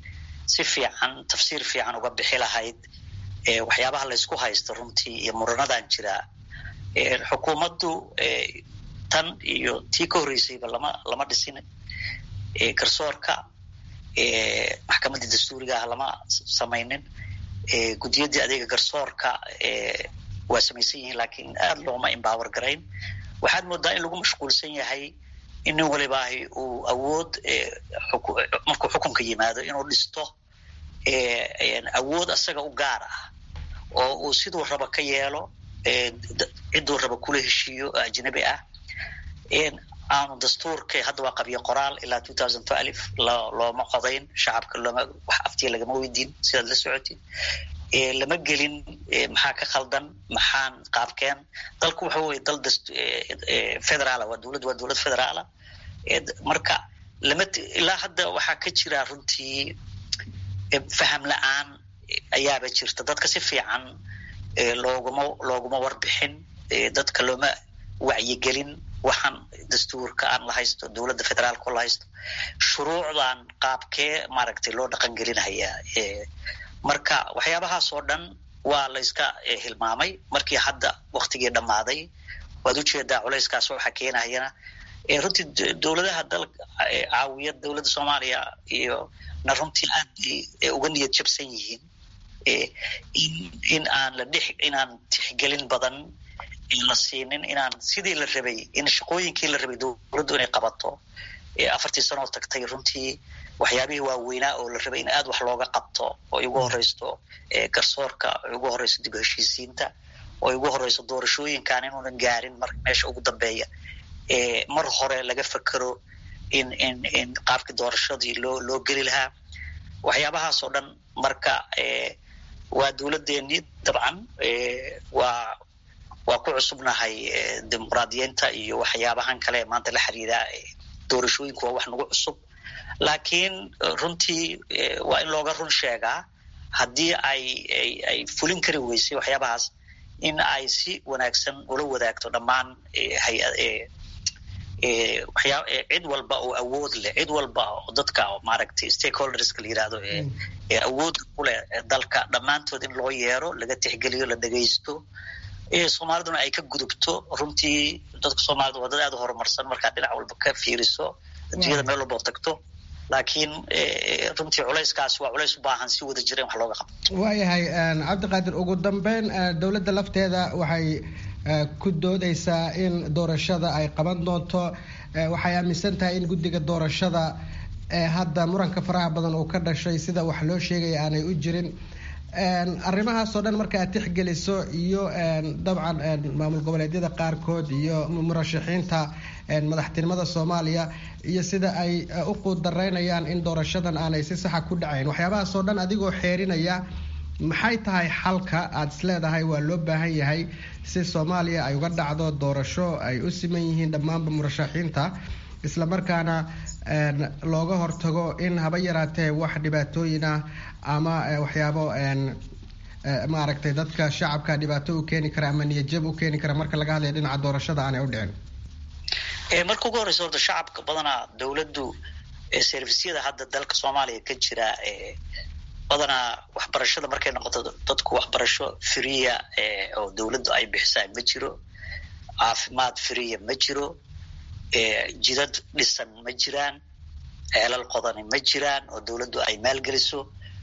[SPEAKER 10] si fiican tafsiir fiican uga bixi lahayd waxyaabaha laysku haysto runtii iyo muranadan jiraa xukuumaddu tan iyo tii ka horreysayba lama lama dhisin garsoorka maxkamaddii dastuuriga ah lama samaynin guddiyadii adeega garsoorka waa samaysan yihiin laakiin aada looma embower garayn waxaad moodaa in lagu mashquulsan yahay in nin walibaahi uu awood markuu xukunka yimaado inuu dhisto awood asaga u gaar ah oo uu siduu raba ka yeelo cidduu raba kula heshiiyo oo ajnabi ah aanu dastuurka hadda waa qabyo qoraal ilaa two thousand twelve looma codayn shacabka looma wax aftiya lagama weydiin sidaad la socotid lama gelin maxaa ka khaldan maxaan qaabkeen dalku waxa weye dal federaala waa dowladd waa dowlad federaala marka lama ilaa hadda waxaa ka jira runtii faham la-aan ayaaba jirta dadka si fiican looguma looguma warbixin dadka looma wacyigelin waxaan dastuurka aan la haysto dowladda federaalka la haysto shuruucdan qaabkee maaragtay loo dhaqan gelinhayaa marka waxyaabahaas oo dhan waa la yska hilmaamay markii hadda waktigii dhammaaday waad ujeedaa culayskaas waxaa keenahayana runtii dowladaha dal caawiya dowladda soomaaliya iyo na runtii aad bay uga niyad jabsan yihiin in in aan la dhex inaan tixgelin badan la siinin inaan sidii la rabay in shaqooyinkii la rabay dowladdu inay qabato afartii sanoo tagtay runtii waxyaabihii waaweynaa oo la rabay in aad wax looga qabto oo igu horeysto garsoorka oo igu horeyso dib heshiisiinta oo igu horeyso doorashooyinkan inuunan gaarin mar meesha ugu dambeeya mar hore laga fekero in in in qaabkii doorashadii loo loo geli lahaa waxyaabahaas oo dhan marka waa dowladdeennii dabcan waa waa ku cusubnahay dimuqraadiyiinta iyo waxyaabahan kale maanta la xiriira doorashooyinku waa wax nagu cusub laakiin runtii waa in looga run sheegaa haddii ay ay fulin kari weysay waxyaabahaas in ay si wanaagsan ula wadaagto dhammaan hay waxyaa cid walba oo awood leh cid walba oo dadka maaragtay stakeholderska la yirahdo ee awoodda ku leh dalka dhammaantood in loo yeero laga tixgeliyo la dhegaysto soomaaliduna ay ka gudubto runtii dadka soomaalida waa dad aad u horumarsan markaad dhinac walba ka fiiriso adduunyada meel walba oo tagto laakiin runtii culayskaas waa culays u baahan si wada jira in wax looga qabto
[SPEAKER 9] waayahay cabdiqaadir ugu dambeyn dowladda lafteeda waxay ku doodeysaa in doorashada ay qaban doonto waxay aaminsan tahay in guddiga doorashada hadda muranka faraha badan uu ka dhashay sida wax loo sheegaya aanay u jirin arrimahaasoo dhan marka aad tixgeliso iyo dabcan maamul goboleedyada qaarkood iyo murashaxiinta madaxtinimada soomaaliya iyo sida ay u quudaraynayaan in doorashadan aanay si saxa ku dhacayn waxyaabahaasoo dhan adigoo xeerinaya maxay tahay xalka aada isleedahay waa loo baahan yahay si soomaaliya ay uga dhacdo doorasho ay u siman yihiin dhammaanba murashaxiinta islamarkaana looga hortago in haba yaraatee wax dhibaatooyin ah ama waxyaabo maaragtay dadka shacabka dhibaato u keeni kara ama niyadjab u keeni kara marka laga hadlaya dhinaca doorashada aanay u dhicin
[SPEAKER 10] marka ugu horeysa horta shacabka badanaa dowladdu servisyada hadda dalka soomaaliya ka jira badanaa waxbarashada markay noqoto dadku waxbarasho firiya oo dowladdu ay bixisaa ma jiro caafimaad firiya ma jiro jidad dhisan ma jiraan ceelal qodani ma jiraan oo dowladdu ay maalgeliso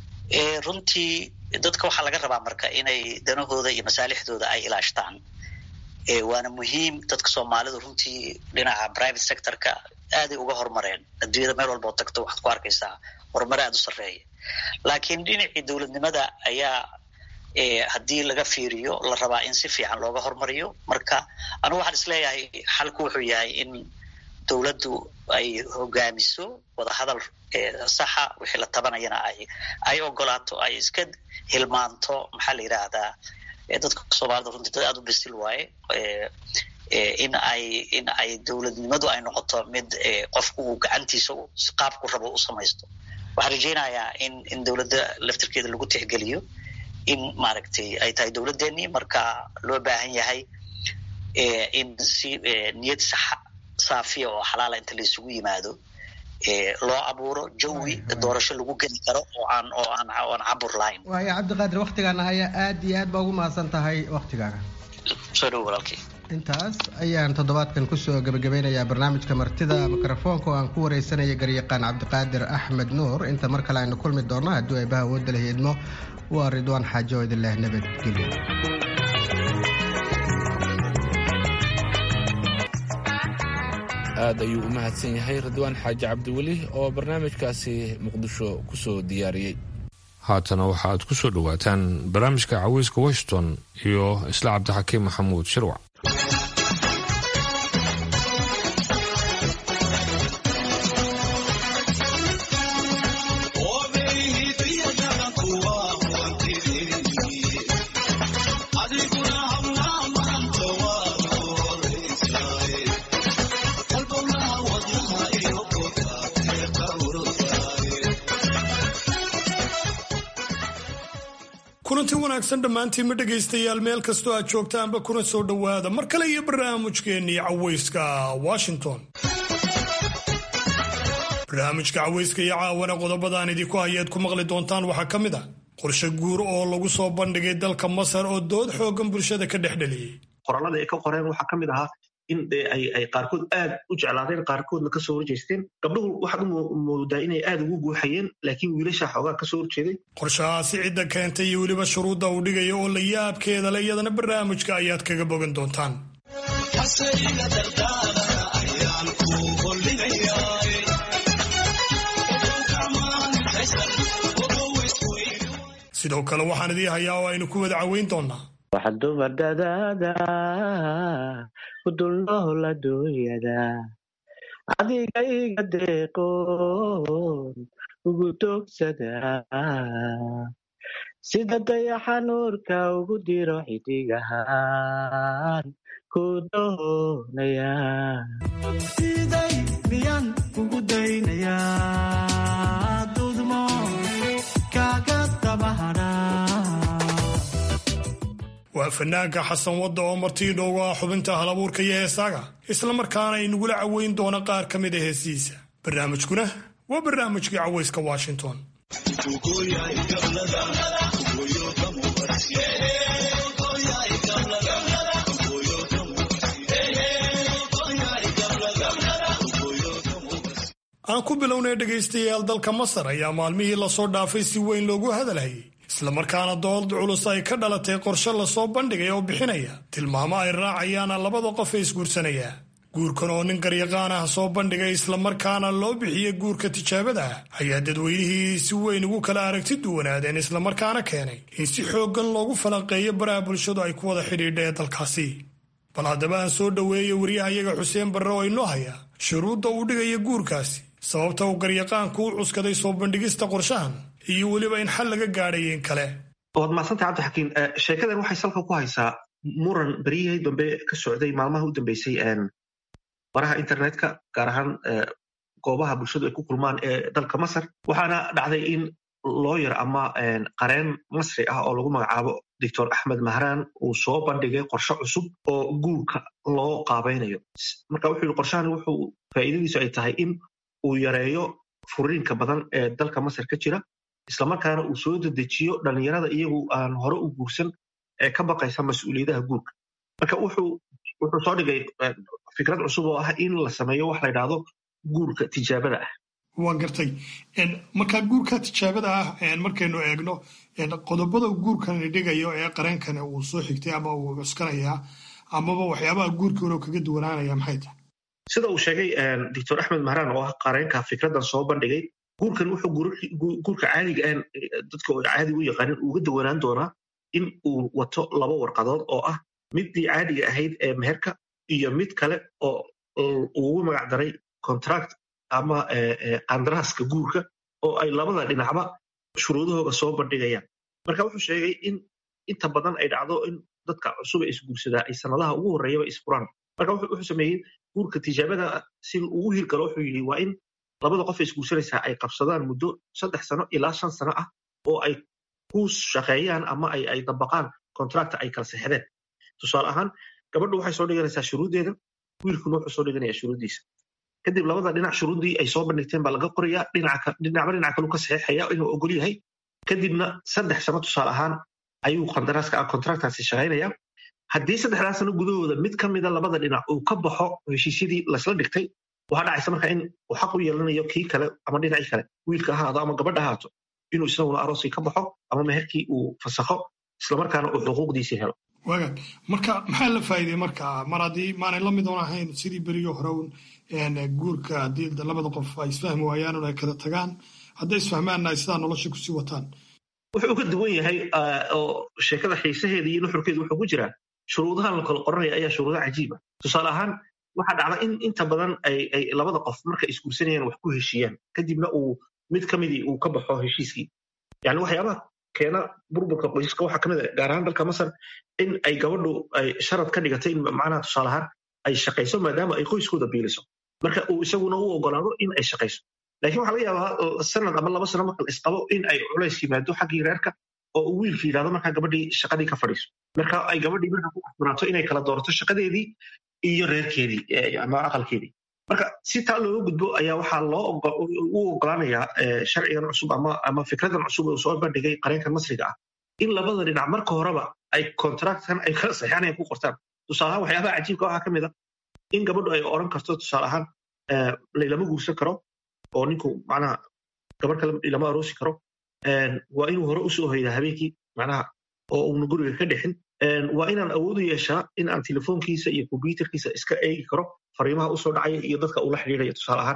[SPEAKER 10] runtii dadka waxaa laga rabaa marka inay danahooda iyo masaalixdooda ay ilaashtaan waana muhiim dadka soomaalidu runtii dhinaca private sectorka aaday uga horumareen adduunyada meel walba oo tagto waxaad ku arkaysaa horumar aada u sarreeya laakiin dhinacii dowladnimada ayaa haddii laga fiiriyo la rabaa in si fiican looga hormariyo marka anugu waxaan isleeyahay xalku wuxuu yahay in dowladdu ay hogaamiso wadahadal saxa wixii la tabanayana ay ay ogolaato ay iska hilmaanto maxaa la yidhaahdaa dadka soomaalida runtii dad aada u bisil waaye in ay in ay dowladnimadu ay noqoto mid qofku uu gacantiisa qaabku rabo u samaysto waxaan rajeynayaa in in dowladda laftirkeeda lagu tixgeliyo in maaragtay ay tahay dowladdeenii marka loo baahan yahay in si niyad saxa saafiya oo xalaala inta la isugu yimaado loo abuuro jawi doorasho lagu geli karo oo aan oo aan aan cabur lahayn
[SPEAKER 9] waayo cabdiqaadir waktigaana ayaa aad iyo aad baa ugu mahadsan tahay waktigaaga
[SPEAKER 10] soo dhow walaalkii
[SPEAKER 9] intaas ayaan toddobaadkan kusoo gebagabeynayaa barnaamijka martida mikrofoonka oo aan ku wareysanaya garyaqaan cabdiqaadir axmed nuur inta mar kale aynu kulmi doonno hadduu eebaha awoodda la hiidmo waa ridwaan xaajo oo idin leh nabadgelyo
[SPEAKER 2] aad ayuu u mahadsan yahay ridwaan xaaji cabdiweli oo barnaamijkaasi muqdisho ku soo diyaariyey
[SPEAKER 1] haatana waxaaad ku soo dhowaataan barnaamijka caweyska washington iyo isla cabdixakiim maxamuud shirwac
[SPEAKER 8] kulanti wanaagsan dhammaantiinma dhegaystayaal meel kastoo aad joogtaanba kuna soo dhowaada mar kale iyo barnaamijkeennii caweyska washington barnaamijka caweyska iyo caawana qodobadaan idinku hayaad ku maqli doontaan waxaa ka mid ah qorshe guur oo lagu soo bandhigay dalka masar oo dood xoogan bulshada ka dhex dheliyey
[SPEAKER 11] qorallada ay ka qoreen waxaa ka mid ahaa in ay qaarkood aad u jeclaadeen qaarkoodna kasoo horjeesteen gabdhuhu waxaad u moodaa inay aad ugu guuxayeen laakiin wiilasha xoogaa kasoo horjeeday
[SPEAKER 8] qorshahaasi cidda keentay iyo weliba shuruudda uu dhigaya oo la yaabkeeda le iyadana barnaamijka ayaad kaga bogan doontaan sidoo kale waxaan idii hayaa oo aynu ku wada caweyn doonaa
[SPEAKER 12] waxa dumar dadaada ku dulnool adduunyada adiga iga deeqoon ugu doogsada sida dayaxa nuurka ugu diro xidigahaan ku doonaya
[SPEAKER 13] siday miyaan kugu daynaya dudmo kaaga dabahadha
[SPEAKER 8] waa fanaanka xasan wadda oo martii dhowga ah xubinta halabuurka iyo heesaaga islamarkaana inagula caweyn doona qaar ka mid a heesihiisa barnaamijkuna waa barnaamijkii caweyska washington aan ku bilownay dhegaystayaal dalka masar ayaa maalmihii lasoo dhaafay si weyn loogu hadalhayay islamarkaana dood culus ay ka dhalatay qorshe lasoo bandhigay oo bixinaya tilmaamo ay raacayaana labada qof ee isguursanaya guurkan oo nin garyaqaan ah soo bandhigay islamarkaana loo bixiyey guurka tijaabada ah ayaa dadweynihii si weyn ugu kala aragti duwanaadeen islamarkaana keenay in si xooggan loogu falanqeeyo baraha bulshadu ay ku wada xidhiidha ee dalkaasi bal haddaba aan soo dhoweeya waryahayaga xuseen barre oo inoo haya shuruudda uu dhigaya guurkaasi sababta uu garyaqaanku u cuskaday soo bandhigista qorshahan iyo weliba in xal laga gaadhayo in kale
[SPEAKER 11] waad mahadsantay cabdixakiin sheekadan waxay salka ku haysaa muran beryihii dambe ka socday maalmaha u dambeysay baraha internetka gaar ahaan goobaha bulshadu ay ku kulmaan ee dalka masar waxaana dhacday in looyar ama qareen masri ah oo lagu magacaabo doctor axmed mahraan uu soo bandhigay qorshe cusub oo guurka loo qaabaynayo marka wuxuu yihi qorshahan wuxuu faa'iidadiisu ay tahay in uu yareeyo furiinka badan ee dalka masar ka jira islamarkaana uu soo dedejiyo dhalinyarada iyagu aan hore u guursan ee ka baqaysa mas-uuliyadaha guurka marka wuxuu soo dhigay fikrad cusub oo ah in la sameeyo wax la ydhaahdo guurka tijaabada ah
[SPEAKER 8] waa gartay marka guurka tijaabada ah markaynu eegno qodobada guurkani dhigayo ee qareenkani uu soo xigtay ama uu cuskanayaa amaba waxyaabaha guurkii hore kaga duwanaanaya maxay tahay
[SPEAKER 11] sida uu sheegay doctor axmed mahraan oo ah qareenka fikraddan soo bandhigay guurkan wuxuu guurka caadiga aan dadka oo caadiga u yaqaanin uga dawanaan doonaa in uu wato laba warqadood oo ah middii caadiga ahayd ee meherka iyo mid kale oo ugu magac daray contract ama qandaraaska guurka oo ay labada dhinacba shuruudahooga soo bandhigayaan marka wuxuu sheegay in inta badan ay dhacdo in dadka cusuba isguursadaa ay sanadaha ugu horreeyaba isfuraan marka wuxuu sameeyey guurka tijaabada si ugu hirgalo wuxuu yidhi waa in labada qof isguursanaysaa ay qabsadaan muddo saddex sano ilaa shan sano ah oo ay ku shaqeeyaan ama ay dabaqaan contracta ay kala sexdeen tusaale ahaan gabadhu waxay soo dhiganaysaa shuruuddeeda wiilkuna wuxuu soo dhiganayaa shuruuddiisa kadib labada dhinac shuruuddii ay soo bandhigteen baa laga qorayaa dhinacba dhinac kalu ka saxeexaya inuu ogol yahay kadibna saddex sano tusaale ahaan ayuu qandaraaska contractaasi shaqaynaya haddii saddexdaa sano gudahooda mid ka mida labada dhinac uu ka baxo heshiisyadii lasla dhigtay waxaa dhacaysa marka in uu xaq u yeelanayo kii kale ama dhinacii kale wiilka ahaado ama gabadha ahaato inuu isaguna arooskii ka baxo ama meherkii uu fasakho islamarkaana uu xuquuqdiisii helo
[SPEAKER 8] waagaag marka maxaa la faa'iidey marka mar haddii maanay la mid oon ahayn sidii berigii hore un guurka haddii labada qof ay isfahmi waayaan un ay kala tagaan hadday isfahmaanna ay sidaa nolosha kusii wataan
[SPEAKER 11] wuxuu ka duwan yahay oo sheekada xiisaheeda iyo nuxurkeeda wuxuu ku jiraa shuruudahan la kala qoranaya ayaa shuruudo cajiiba tusaale ahaan waxaa dhacda in inta badan ay labada qof marka isguursanayaan wax ku heshiiyaan kadibna uu mid ka midii uu ka baxo heshiiskii yani waxyaabaha keena burburka qoysaska waxaa kamid a gaar ahaan dalka masar in ay gabadhu ay sharad ka dhigatay in macnaha tusaale ahaan ay shaqayso maadaama ay qoyskooda biiliso marka uu isaguna u ogolaado in ay shaqayso lakin waxa laga yaabaa sanad ama laba sano marka la isqabo in ay culays yimaado xaggii reerka oo uu wiilka yidhahdo markaa gabadhii shaqadii ka fadhiiso marka ay gabadhii marka ku asbanaato inay kala doorato shaqadeedii iyo reerkeedii ama aqalkeedii marka si taa looga gudbo ayaa waxaa loo u ogolaanayaa sharcigan cusub ama fikradan cusub oo soo bandhigay qareenkan masriga ah in labada dhinac marka horeba ay contractkan ay kala saxeexanayan ku qortaan tusaalahaan waxyaabaha cajiibka waxaa ka mid a in gabadhu ay odhan karto tusaale ahaan laylama guursan karo oo ninku macnaha gabar kale lama aroosi karo waa inuu hore usoo hoydaa habeenkii macnaha oo uuna guriga ka dhixin waa inaan awood u yeeshaa in aan telefoonkiisa iyo kombyuterkiisa iska eegi karo fariimaha usoo dhacaya iyo dadka uu la xidhiidhayo tusaale ahaan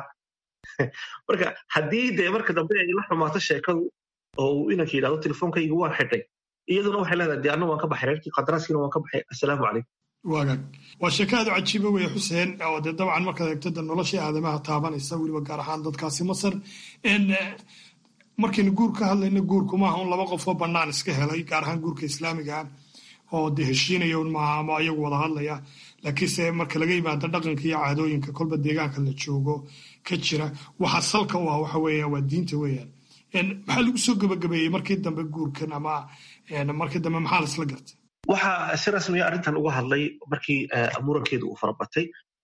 [SPEAKER 11] marka haddii dee marka dambe ay la xumaato sheekadu oo uu inanka yidhahdo telefoonkayga waan xidhay iyaduna waxay leedahay dee anna waan ka baxay reerkii qadaraaskiina waan ka baxay assalaamu calaykum
[SPEAKER 8] waagaag waa sheeko aad u cajiiba weeye xuseen oo dee dabcan markaad eegto de noloshii aadamaha taabanaysa weliba gaar ahaan dadkaasi masar markaynu guur ka hadlayno guurku maaha un laba qofoo bannaan iska helay gaar ahaan guurka islaamiga oo de heshiinaya un maaha ama ayagu wada hadlaya laakiinse marka laga yimaado dhaqanka iyo caadooyinka kolba deegaanka la joogo ka jira waxa salka u ah waxa weeya waa diinta weeyaan maxaa lagu soo gebagabeeyey markii dambe guurkan ama markii dambe maxaa la isla gartay
[SPEAKER 11] waxaa si rasmiya arrintan uga hadlay markii murankeedu uu farabatay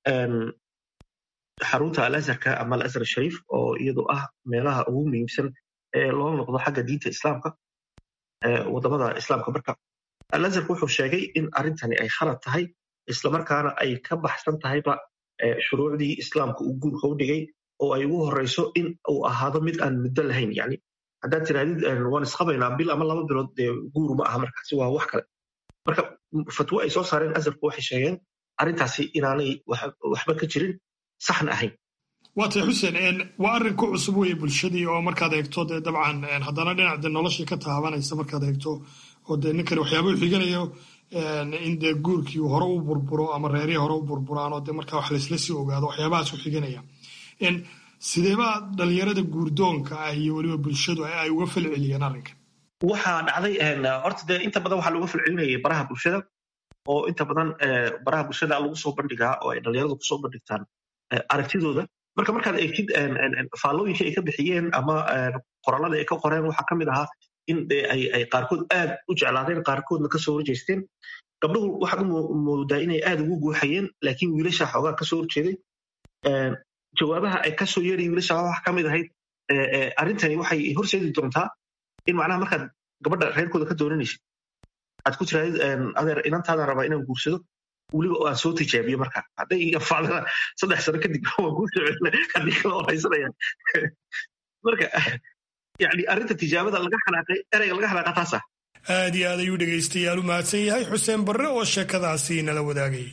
[SPEAKER 11] xarunta alazharka ama alazhar shariif oo iyadu ah meelaha ugu muhiimsan ee loo noqdo xagga diinta islaamka wadamada islaamka marka alazharka wuxuu sheegay in arrintani ay khalad tahay islamarkaana ay ka baxsan tahayba shuruucdii islaamka uu guurka u dhigay oo ay ugu horeyso in uu ahaado mid aan muddo lahayn yani haddaad tirahdid waan isqabaynaa bil ama laba bilood dee guuru ma aha markaasi waa wax kale marka fatwo ay soo saareen azharku waxay sheegeen arrintaasi inaanay waxba ka jirin saxna ahayn
[SPEAKER 8] waa tay xuseen waa arrin ku cusub weeye bulshadii oo markaad eegto dee dabcan haddana dhinac de noloshii ka taabanaysa markaad eegto oo dee ninkani waxyaaba u xiganayo in dee guurkii hore u burburo ama reerihii hore u burburaan oo dee markaa wax laysla sii ogaado waxyaabahaas u xiganaya sideebaa dhalinyarada guurdoonka ah iyo weliba bulshadu ay uga falceliyeen arrinkan
[SPEAKER 11] waxaa dhacday horta dee inta badan waxaa looga falcelinayay baraha bulshada oo inta badan baraha bulshada lagu soo bandhigaa oo ay dhalinyaradu kusoo bandhigtaan aragtidooda marka markaad eegtid faallooyinkii ay ka bixiyeen ama qorallada ay ka qoreen waxaa ka mid ahaa in ay qaarkood aad u jeclaadeen qaarkoodna kasoo horjeesteen gabdhuhu waxaad u moodaa inay aad ugu guuxayeen laakiin wiilasha xoogaa kasoo horjeeday jawaabaha ay kasoo yeerayen wiilasha waxa ka mid ahayd arrintani waxay horseedi doontaa in macnaha markaad gabadha reerkooda ka doonanaysid aad ku tirahdid adeer inantaadaan rabaa inaan guursado weliba aan soo tijaabiyo marka hadday anfacdana saddex sano kadib waan kuu soo celina haddii kala horaysanaya marka yani arrinta tijaabada laga xanaaqay ereyga laga xanaaqa taas ah
[SPEAKER 8] aad iyo aad ayuu dhegaystayaal u mahadsan yahay xuseen barre oo sheekadaasi nala wadaagay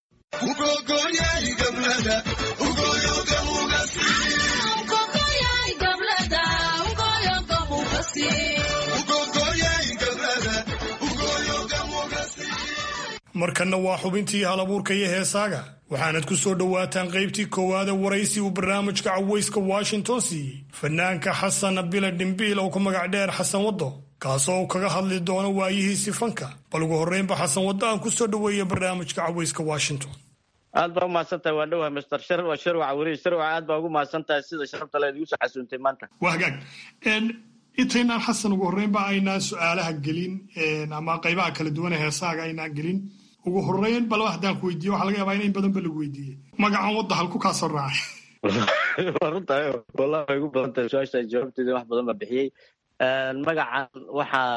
[SPEAKER 8] markanna waa xubintii halabuurka iyo heesaaga waxaanad ku soo dhowaataan qaybtii koowaada waraysi uu barnaamijka cawayska washington siiyey fanaanka xasan bila dhimbiil oo ku magac dheer xasan waddo kaasoo uu kaga hadli doono waayihiisi fanka bal ugu horreynba xasan waddo aan ku soo dhoweeya barnaamijka cawayska washington
[SPEAKER 12] aad baa umahadsantahay waa dhowahay mister shar sharwaca weriye sharwaca aad baa ugu mahadsantahay sida sharafta leed igu soo xasuuntay maanta
[SPEAKER 8] waa hagaag intaynaan xasan ugu horreynba aynaan su-aalaha gelin ama qaybaha kala duwan ee heesaaga aynaan gelin ugu horreyn balba haddaan ku weydiiye waxa laga yaabaa in in badan ba lagu weydiiyey magacan wadda halku kaa soo raacay
[SPEAKER 12] waa runtahay wallahi way igu badan tahay su-aasha jawaabteeda wax badan baa bixiyey magacan waxaa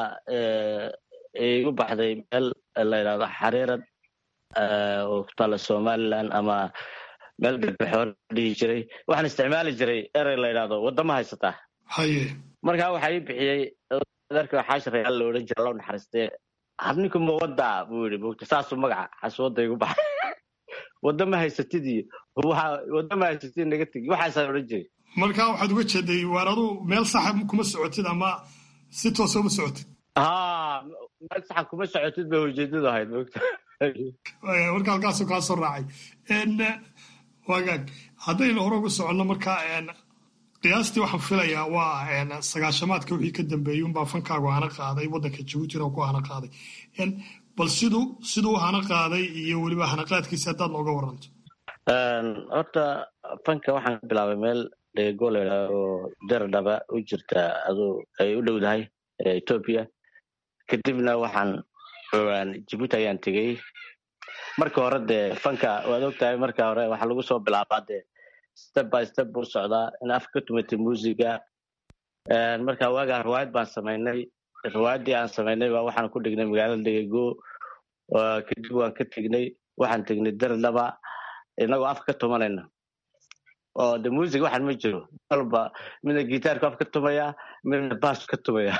[SPEAKER 12] igu baxday meel la yidhahdo xariirad oo ku taalla somaliland ama meel galbeexoor dhihi jiray waxaan isticmaali jiray erey la yidhahdo wadama haysataa
[SPEAKER 8] haye
[SPEAKER 12] markaa waxaa ii bixiyey adeerka xaashi rayaal la odhan jira loo naxariistee harninku ma wadaa buu yidhi mogta saasuu magaca xaswada igu baxay wadama haysatid iyo wadama haysatid naga tegi waxaasaa odhan jiray
[SPEAKER 8] markaa waxaad uga jeeday waar adu meel saxa kuma socotid ama si toosa uma socotid
[SPEAKER 12] ha meel saxa kuma socotid bay ujeedadu ahayd mogta
[SPEAKER 8] marka halkaasuu kaa soo raacay wagaag haddaynu hore uga soconno marka qiyaastii waxaan filayaa waa sagaashamaadka wixii ka dambeeyey unbaa fankaagu hana qaaday waddanka jabuutina ku hana qaaday bal siduu siduu hana qaaday iyo weliba hanaqaadkiisa haddaad nooga waranto
[SPEAKER 12] horta fanka waxaan ka bilaabay meel dheego la yidhaha oo daradhaba u jirta aduu ay u dhowdahay etoobiya kadibna waxaan jibuuti ayaan tegey marka hore dee fanka waad ogtahay marka hore waxaa lagu soo bilaabaa dee step by step buu socdaa in afka ka tumatay muusiga marka waagaa riwaayad baan samaynay riwaayaddii aan samaynay baa waxaan ku dhignay magaalada degego kadib waan ka tegnay waxaan tegnay daradhaba inagoo afka ka tumanayna oo de music waxaan ma jiro walba midna gitaarku af ka tumaya midna baasku ka tumaya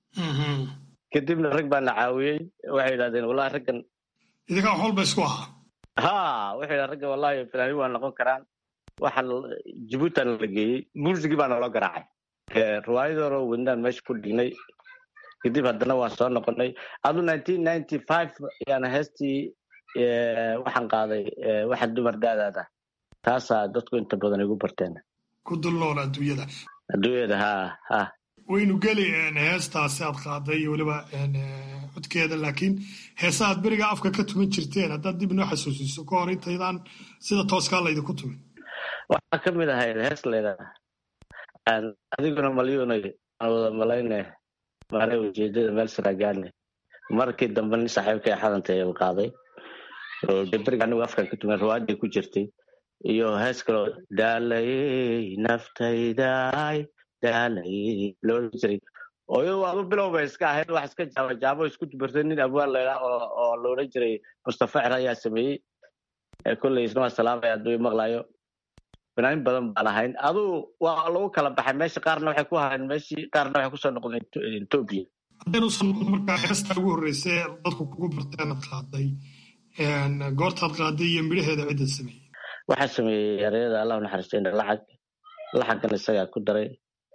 [SPEAKER 12] kadibna rag baa na caawiyey waxay yidhahdeen wallahi raggan
[SPEAKER 8] idinkaa wax walba isku ahaa
[SPEAKER 12] ha waxay yidhahdeen raggan wallahi filaanin waa noqon karaan waxaan jibuutan la geeyey muusigii baa naloo garaacay riwaayadoo wadnaan meesha ku dhignay kadib haddana waan soo noqonay adu nineteen ninety five yaana heestii waxaan qaaday waxa dumar daadaada taasaa dadku inta badan igu barteen
[SPEAKER 8] ku dul nool adduunyada
[SPEAKER 12] adduunyada ha ha
[SPEAKER 8] waynu geli heestaasi aad qaaday iyo weliba codkeeda laakiin heesa aad beriga afka ka tuman jirteen haddaad dib inoo xasuusiso ka hor intaydaan sida tooskaa laydinku tumin
[SPEAKER 12] waxaa ka mid ahayd hees leedaha adiguna malyuunay aan wada malayne maana ujeedada meel saragaane markii dambe nin saaxiibkay xadantay u qaaday oo beriga anigu afkan ka tuman riwaayadii ku jirtay iyo hees kaloo daalayey naftayday daalayey loolan jiray oo iyadu adu bilow bay iska ahayd wax iska jaaba jaabo isku dubartay nin abwaan laydhaa oo la odhan jiray mustafa cer ayaa sameeyey kolley isna waa salaamaya hadduu maqlayo fanaanin badan baan ahayn aduu waa lagu kala baxay meesha qaarna waxay ku ahayn meeshii qaarna waxay kusoo noqdeen etoobiya
[SPEAKER 8] haddaynuusan noqon markaa heesta ugu horreysay dadku kugu barteenad qaaday goortaad qaaday iyo midhaheeda cidda sameeyey
[SPEAKER 12] waxaa sameeyey ereyada allah naxariistayna lacag lacaggan isagaa ku daray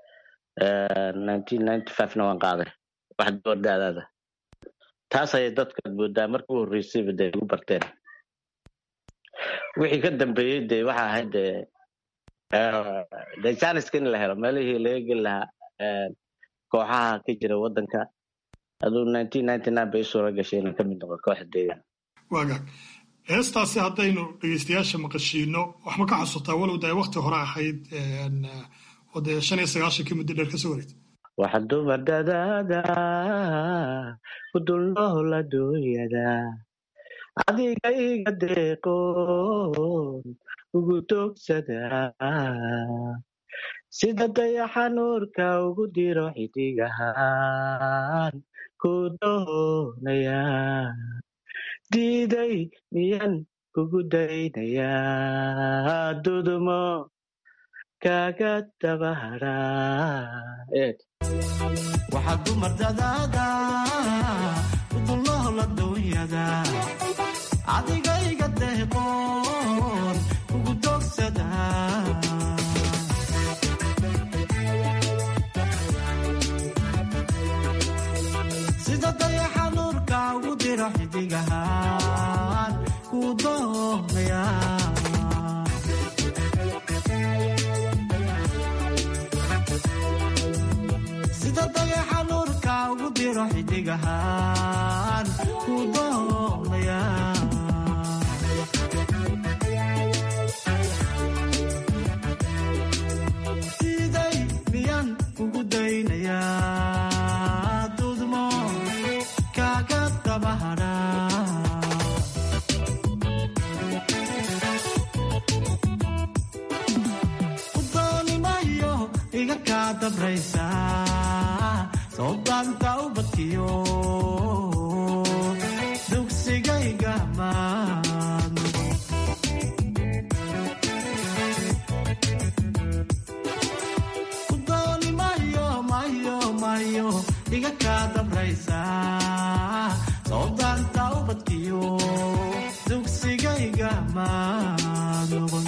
[SPEAKER 12] nineteen ninety five-na waan qaaday wax doordaadaada taas ayay dadkaad moodaa marka u horreysayba dee igu barteen wixii ka dambeeyey dee waxa ahayd dee dee janiska in la helo meelihii laga geli lahaa kooxaha ka jira waddanka aduu nineteen ninety nine bay suura gashay inaan ka mid noqo kooxda deegaan
[SPEAKER 8] waagaag heestaasi haddaynu dhegeystayaasha maqashiino waxma ka xasuutaa walow da ay wakti hore ahayd oo dee shan iyo sagaashankii muddo dheer kasoo wareegtay
[SPEAKER 12] waxa dumar dadaada ku dulnool adduunyada adiga iga deeqoon ugu doogsada sida dayaxa nuurka ugu diro xidigahaan ku doonaya diiday miyan kugu daynayaa dudumo kaga dabahara
[SPEAKER 13] waxaa dumar dadaada udulnool adduunyada adigayga deeqoon ugu doogsada sida dayaxa nuurka ugu diro xidigahaan ku doonaya sida dayaxa nuurka ugu diro xidigahaan ku doonaya siday miyan kugu daynayaa dudmo kaga dabahara kaa dabraysaa soodaanta ubadkiyo dugsigayga maadno kudooni mayo mayo mayo iga kaa dabraysaa soodaanta ubadkiyo dugsigayga maad noqon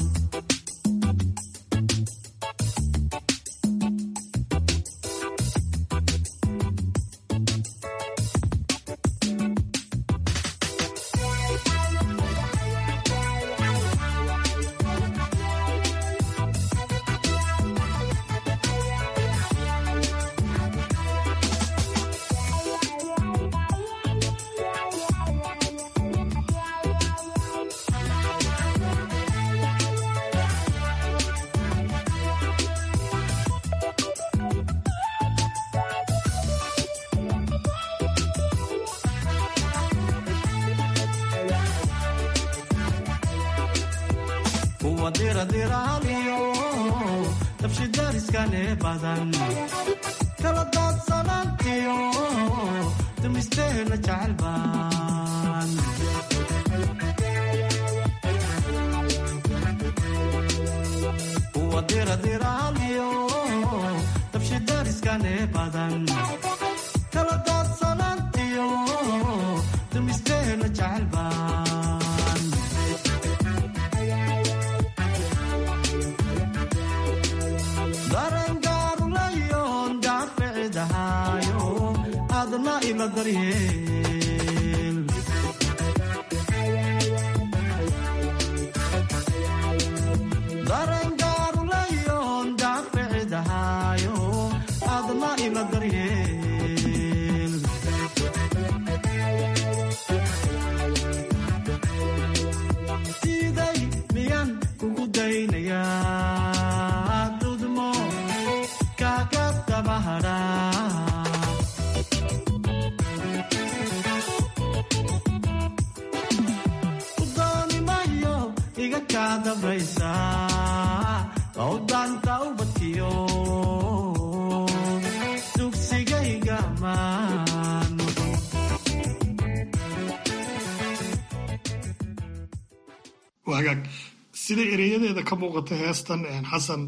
[SPEAKER 13] kuwa diradiraaliyo dabshidariskane badan kala daadsanaantiyo dumisteena jecel baan kuwa diradiraaliyo dabshidariskane badan kala daadsanaantiyo dumisteena jecel baan darangaaruleyon daaficidahayo adna ila daryeel darangaaruleyon daaficidahayo adna ila daryeel siday miyan kugu daynayaa dudmo kaaga dabahadhaa udooni mayo iga kaa dabraysaa bawdaanta ubadkiyo dugsigayga maano
[SPEAKER 8] waa hagaag sida ereyadeeda ka muuqata heestan xasan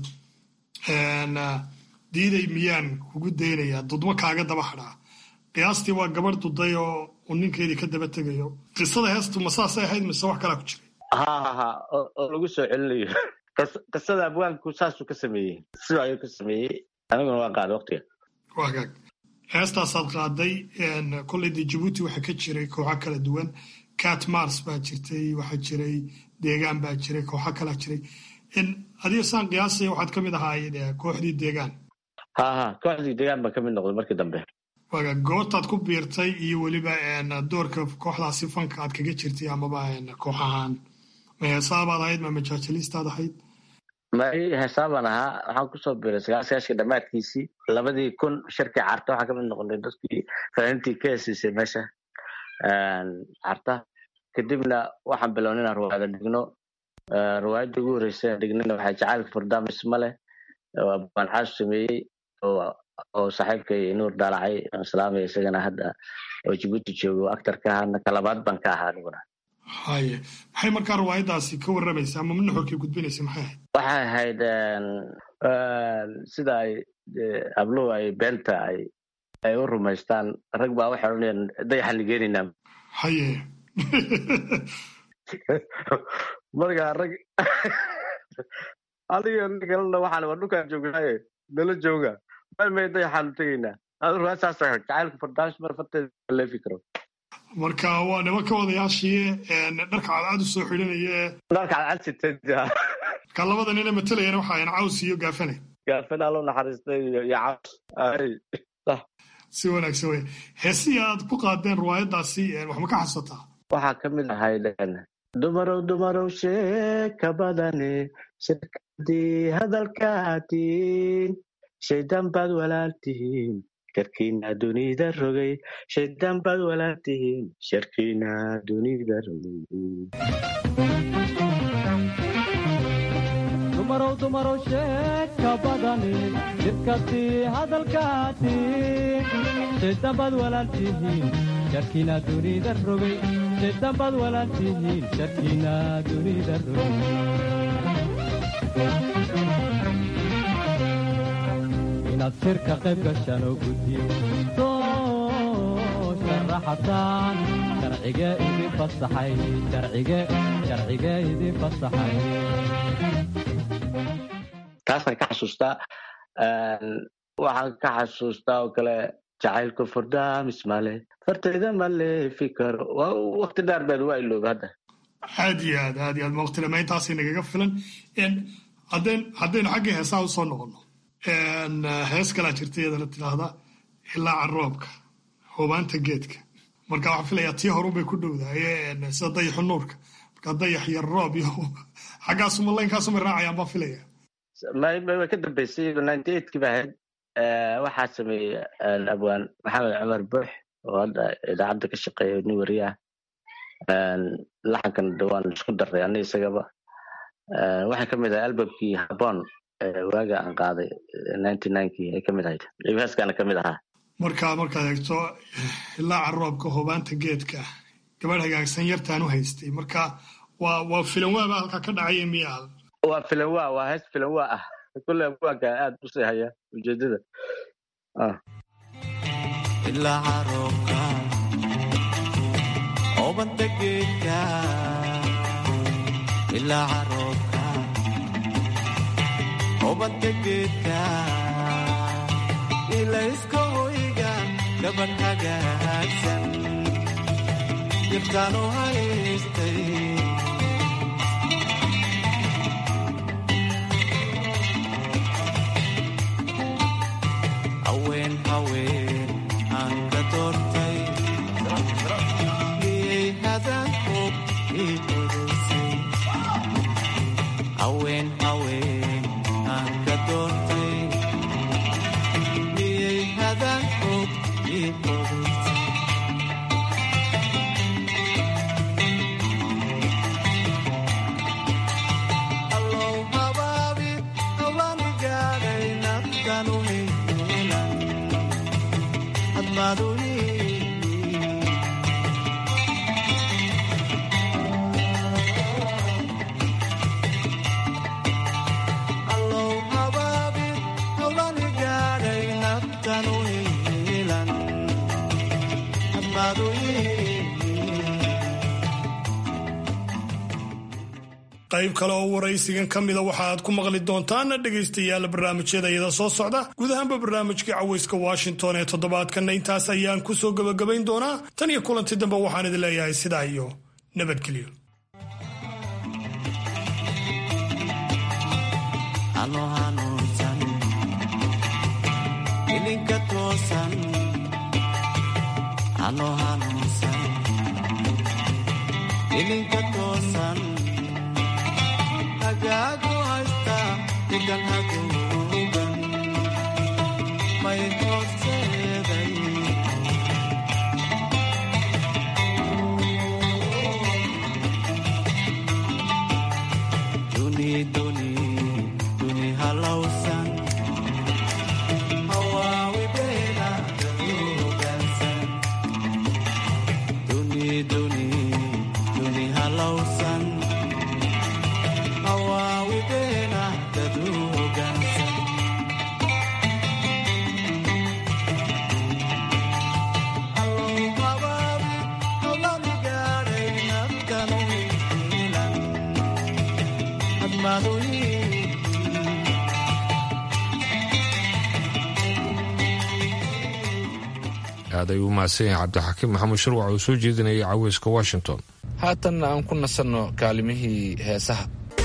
[SPEAKER 8] diiday miyaan kugu daynayaa dudmo kaaga daba hadhaa qiyaastii waa gabarh duday oo uu ninkeedii ka daba tegayo qisada heestu ma saasay ahayd mise wax kalaa ku jiray
[SPEAKER 12] ha ha ha oo oo lagu soo celinayo Qis- qisada abwaanku saasuu ka sameeyey sidoo ayuu ka sameeyey aniguna waan qaaday waqtiga
[SPEAKER 8] waa hagaag heestaasaad qaaday kolley dee jabuuti waxaa ka jiray kooxo kala duwan cat mars baa jirtay waxaa jiray deegaan baa jiray kooxo kalaa jiray adiga saan qiyaasaya waxaad ka mid ahaayeen eh, kooxdii deegaan
[SPEAKER 12] ha ha kooxdii deegaan baan ka mid noqday markii dambe
[SPEAKER 8] waaga goortaad ku biirtay iyo weliba een, doorka kooxdaasi fanka aad kaga jirtay amaba een, koox ahaan ma heesaabaad ahayd ma majaajilistaad ahayd
[SPEAKER 12] mari heesaabaan ahaa waxaan kusoo biiray sagaasagaashii dhammaadkiisii labadii kun shirkii carta waxaan kamid noqonay dadkii fanaaniintii ka hesiisay meesha een, carta kadibna waxaan bilownay inaan ruwaayada dhigno Eh, ruwaayadda ugu horreysay aan dhignayna waxaa jacaylka furdaamis male oo abaan xaasu sameeyey oo oo saaxiibkay nuur daalacay aan salaamaya isagana hadda oo jibuuti joogo actarka ahaana kalabaad baan ka ahaa aniguna
[SPEAKER 8] haye maxay markaa riwaayadaasi ka warramaysa ama nuxurkii gudbinaysa maxay ahayd
[SPEAKER 12] waxay ahayd een, een, sida ay eh, habluhu ay beenta ay ay u rumaystaan rag baa waxay odhanayaan dayaxaan nigeenaynaa
[SPEAKER 8] haye
[SPEAKER 12] markaa rag adiga nin kalena waxaan waa dhulkaan joognaaye nala jooga meel may dayaxaanu tegaynaa adu ruwaad saas ahayd jacaylka fardaamis mar farteeda leefi karo
[SPEAKER 8] marka waa nimanka odayaashii een, dharka cadcad u soo xidhanaya ee
[SPEAKER 12] dharka cadcad sitay
[SPEAKER 8] ka labada nina matalayana waxa ayan caws iyo gaafane
[SPEAKER 12] gaafin allo naxariistay iyo iyo caws ay
[SPEAKER 8] si wanaagsan wey heesihii aad ku qaadeen riwaayadaasi een, wax ma ka xasuusataa
[SPEAKER 12] waxaa ka mid ahayd een, dumarow dumarow sheeka badane shirkadii hadalkaatiin shaydaan baad walaaltihiin sharkiina dunida rogay shaydaan baad walaaltihiin sharkiina dunida rogay
[SPEAKER 14] dumarow dumarow sheeka badani jidkasii hadalkaati sidambad walaaltihiin jarkiina dunida rogay sidambad walaaltihiin jarkiina dunida rogay inaad shirka qayb gashaan oo guddiyo soo sharaxataan sharcige idin fasaxay sharcige sharcige idin fasaxay
[SPEAKER 12] taasaan ka xasuustaa waxaan ka xasuustaa oo kale jacaylku furdaamis male fartayda male fikaro waqti dheer beed waa ilooba hadda
[SPEAKER 8] aad iyo aad aad iyo aad mawqtilama intaasay nagaga filan haddeen haddaynu xaggii heesaha usoo noqono hees kalaa jirta iyadana tidhaahda ilaaca roobka hubaanta geedka marka waxaan filayaa tii horubay ku dhowdahay sida dayaxu nuurka marka dayax iyo roob iyo xaggaasuma laynkaasuma raacayaan baan filaya
[SPEAKER 12] way ka dambeysay ninety eight kii ba ahayd waxaa sameeyey abwaan maxamed cumar buux oo hadda idaacadda ka shaqeeya nin wariyaah laxankan dhawaan isku daray ani isagaba waxay ka mid ahay albamkii habon waaga aan qaaday ninety ninekii ay ka mid ahayd heeskaana ka mid ahaa
[SPEAKER 8] marka markaad eegto ilaaca roobka hubaanta geedka gabadh hagaagsan yartaan u haystay marka waa waa filanwaaba halkaa ka dhacaya miya
[SPEAKER 12] waa filanwa waa hees filanwa ah kulle abwaanka aad u sii haya ujeedada
[SPEAKER 13] ilaaca roobka hubanta geedka ilaaca roobka hubanta geedka ilayska hoyga gabadh hagaagsan jirtaan u haystay haween haween aan ka doortay miyay hadalkood ii qodaysay haween haween aan ka doortay miyay hadalkood ii qodaysay allow habaabi hawaan gaadhay naftan u heelan hadmaad u allow habaabi hawaan gaadhay naftan u heelan hadmaad u
[SPEAKER 8] qayb kale oo waraysigan ka mida waxa aad ku maqli doontaan dhegaystayaal barnaamijyada iyada soo socda guud ahaanba barnaamijkii cawayska washington ee toddobaadkanna intaas ayaan ku soo gebagabayn doonaa tan iyo kulanti dambe waxaan idin leeyahay sidaa iyo nabadgelyo
[SPEAKER 13] ano hanuunsan ilinka toosan ano hanuunsan ilinka toosan hagaagu haysta dhigan haguugan may hooseeday duni duni duni halowsan hawaawideena daduugansan duni duni duni halowsan hawaawideena daduugansan allow habaabi hawlani gaadhay naftanu hiilan
[SPEAKER 1] aad ayuu u mahadsan yahay cabdixakiim maxamuud shirwac oo soo jeedinayay caweyska washington
[SPEAKER 2] haatanna aan ku nasanno kaalimihii heesaha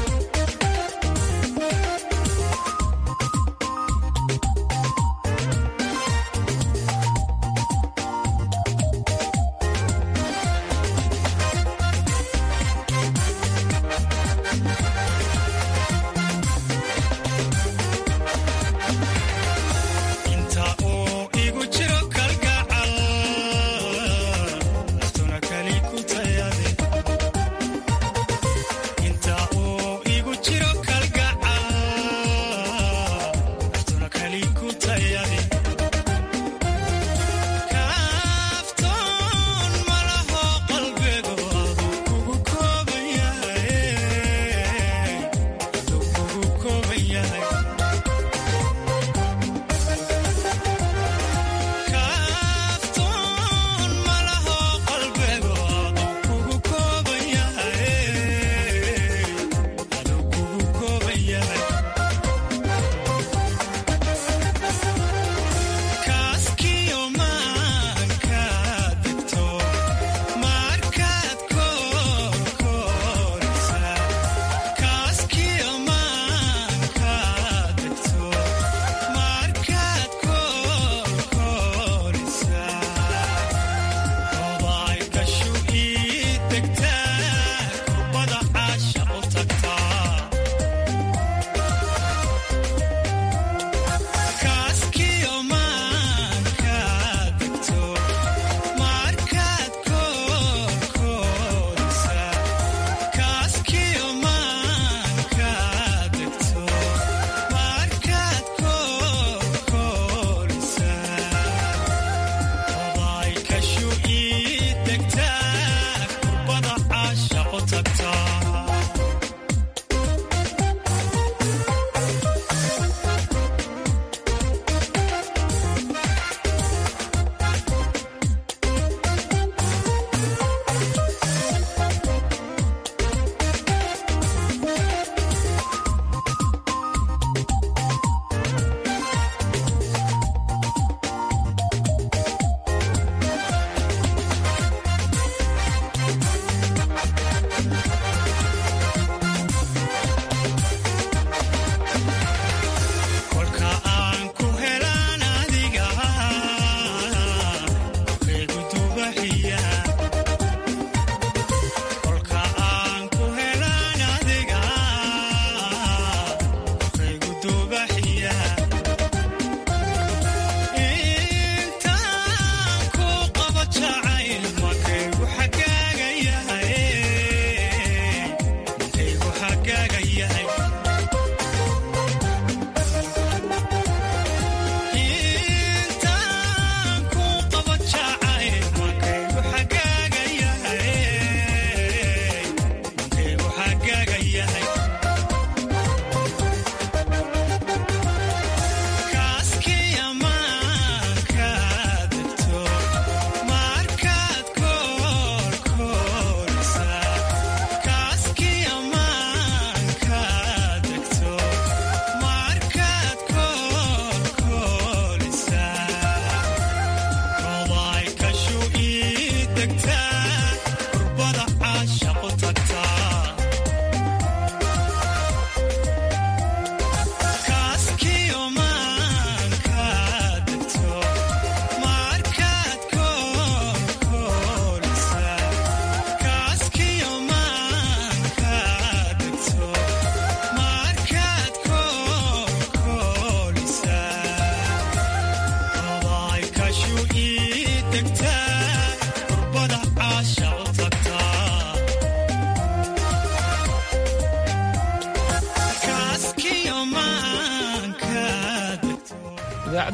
[SPEAKER 15] inta uu igu jiro kalgacal naftuna kali ku tayade inta uu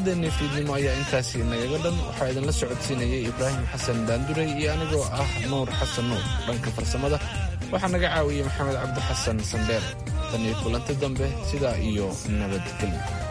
[SPEAKER 2] idaacaddeenii fiidnimo ayaa intaasi nagaga dhan waxaa idinla socodsiinayay ibraahim xasan daanduray iyo anigoo ah nuur xasan nuur dhanka farsamada waxaa naga caawiyey maxamed cabdi xasan sandheer tan iyo kulanti dambe sidaa iyo nabadgelyo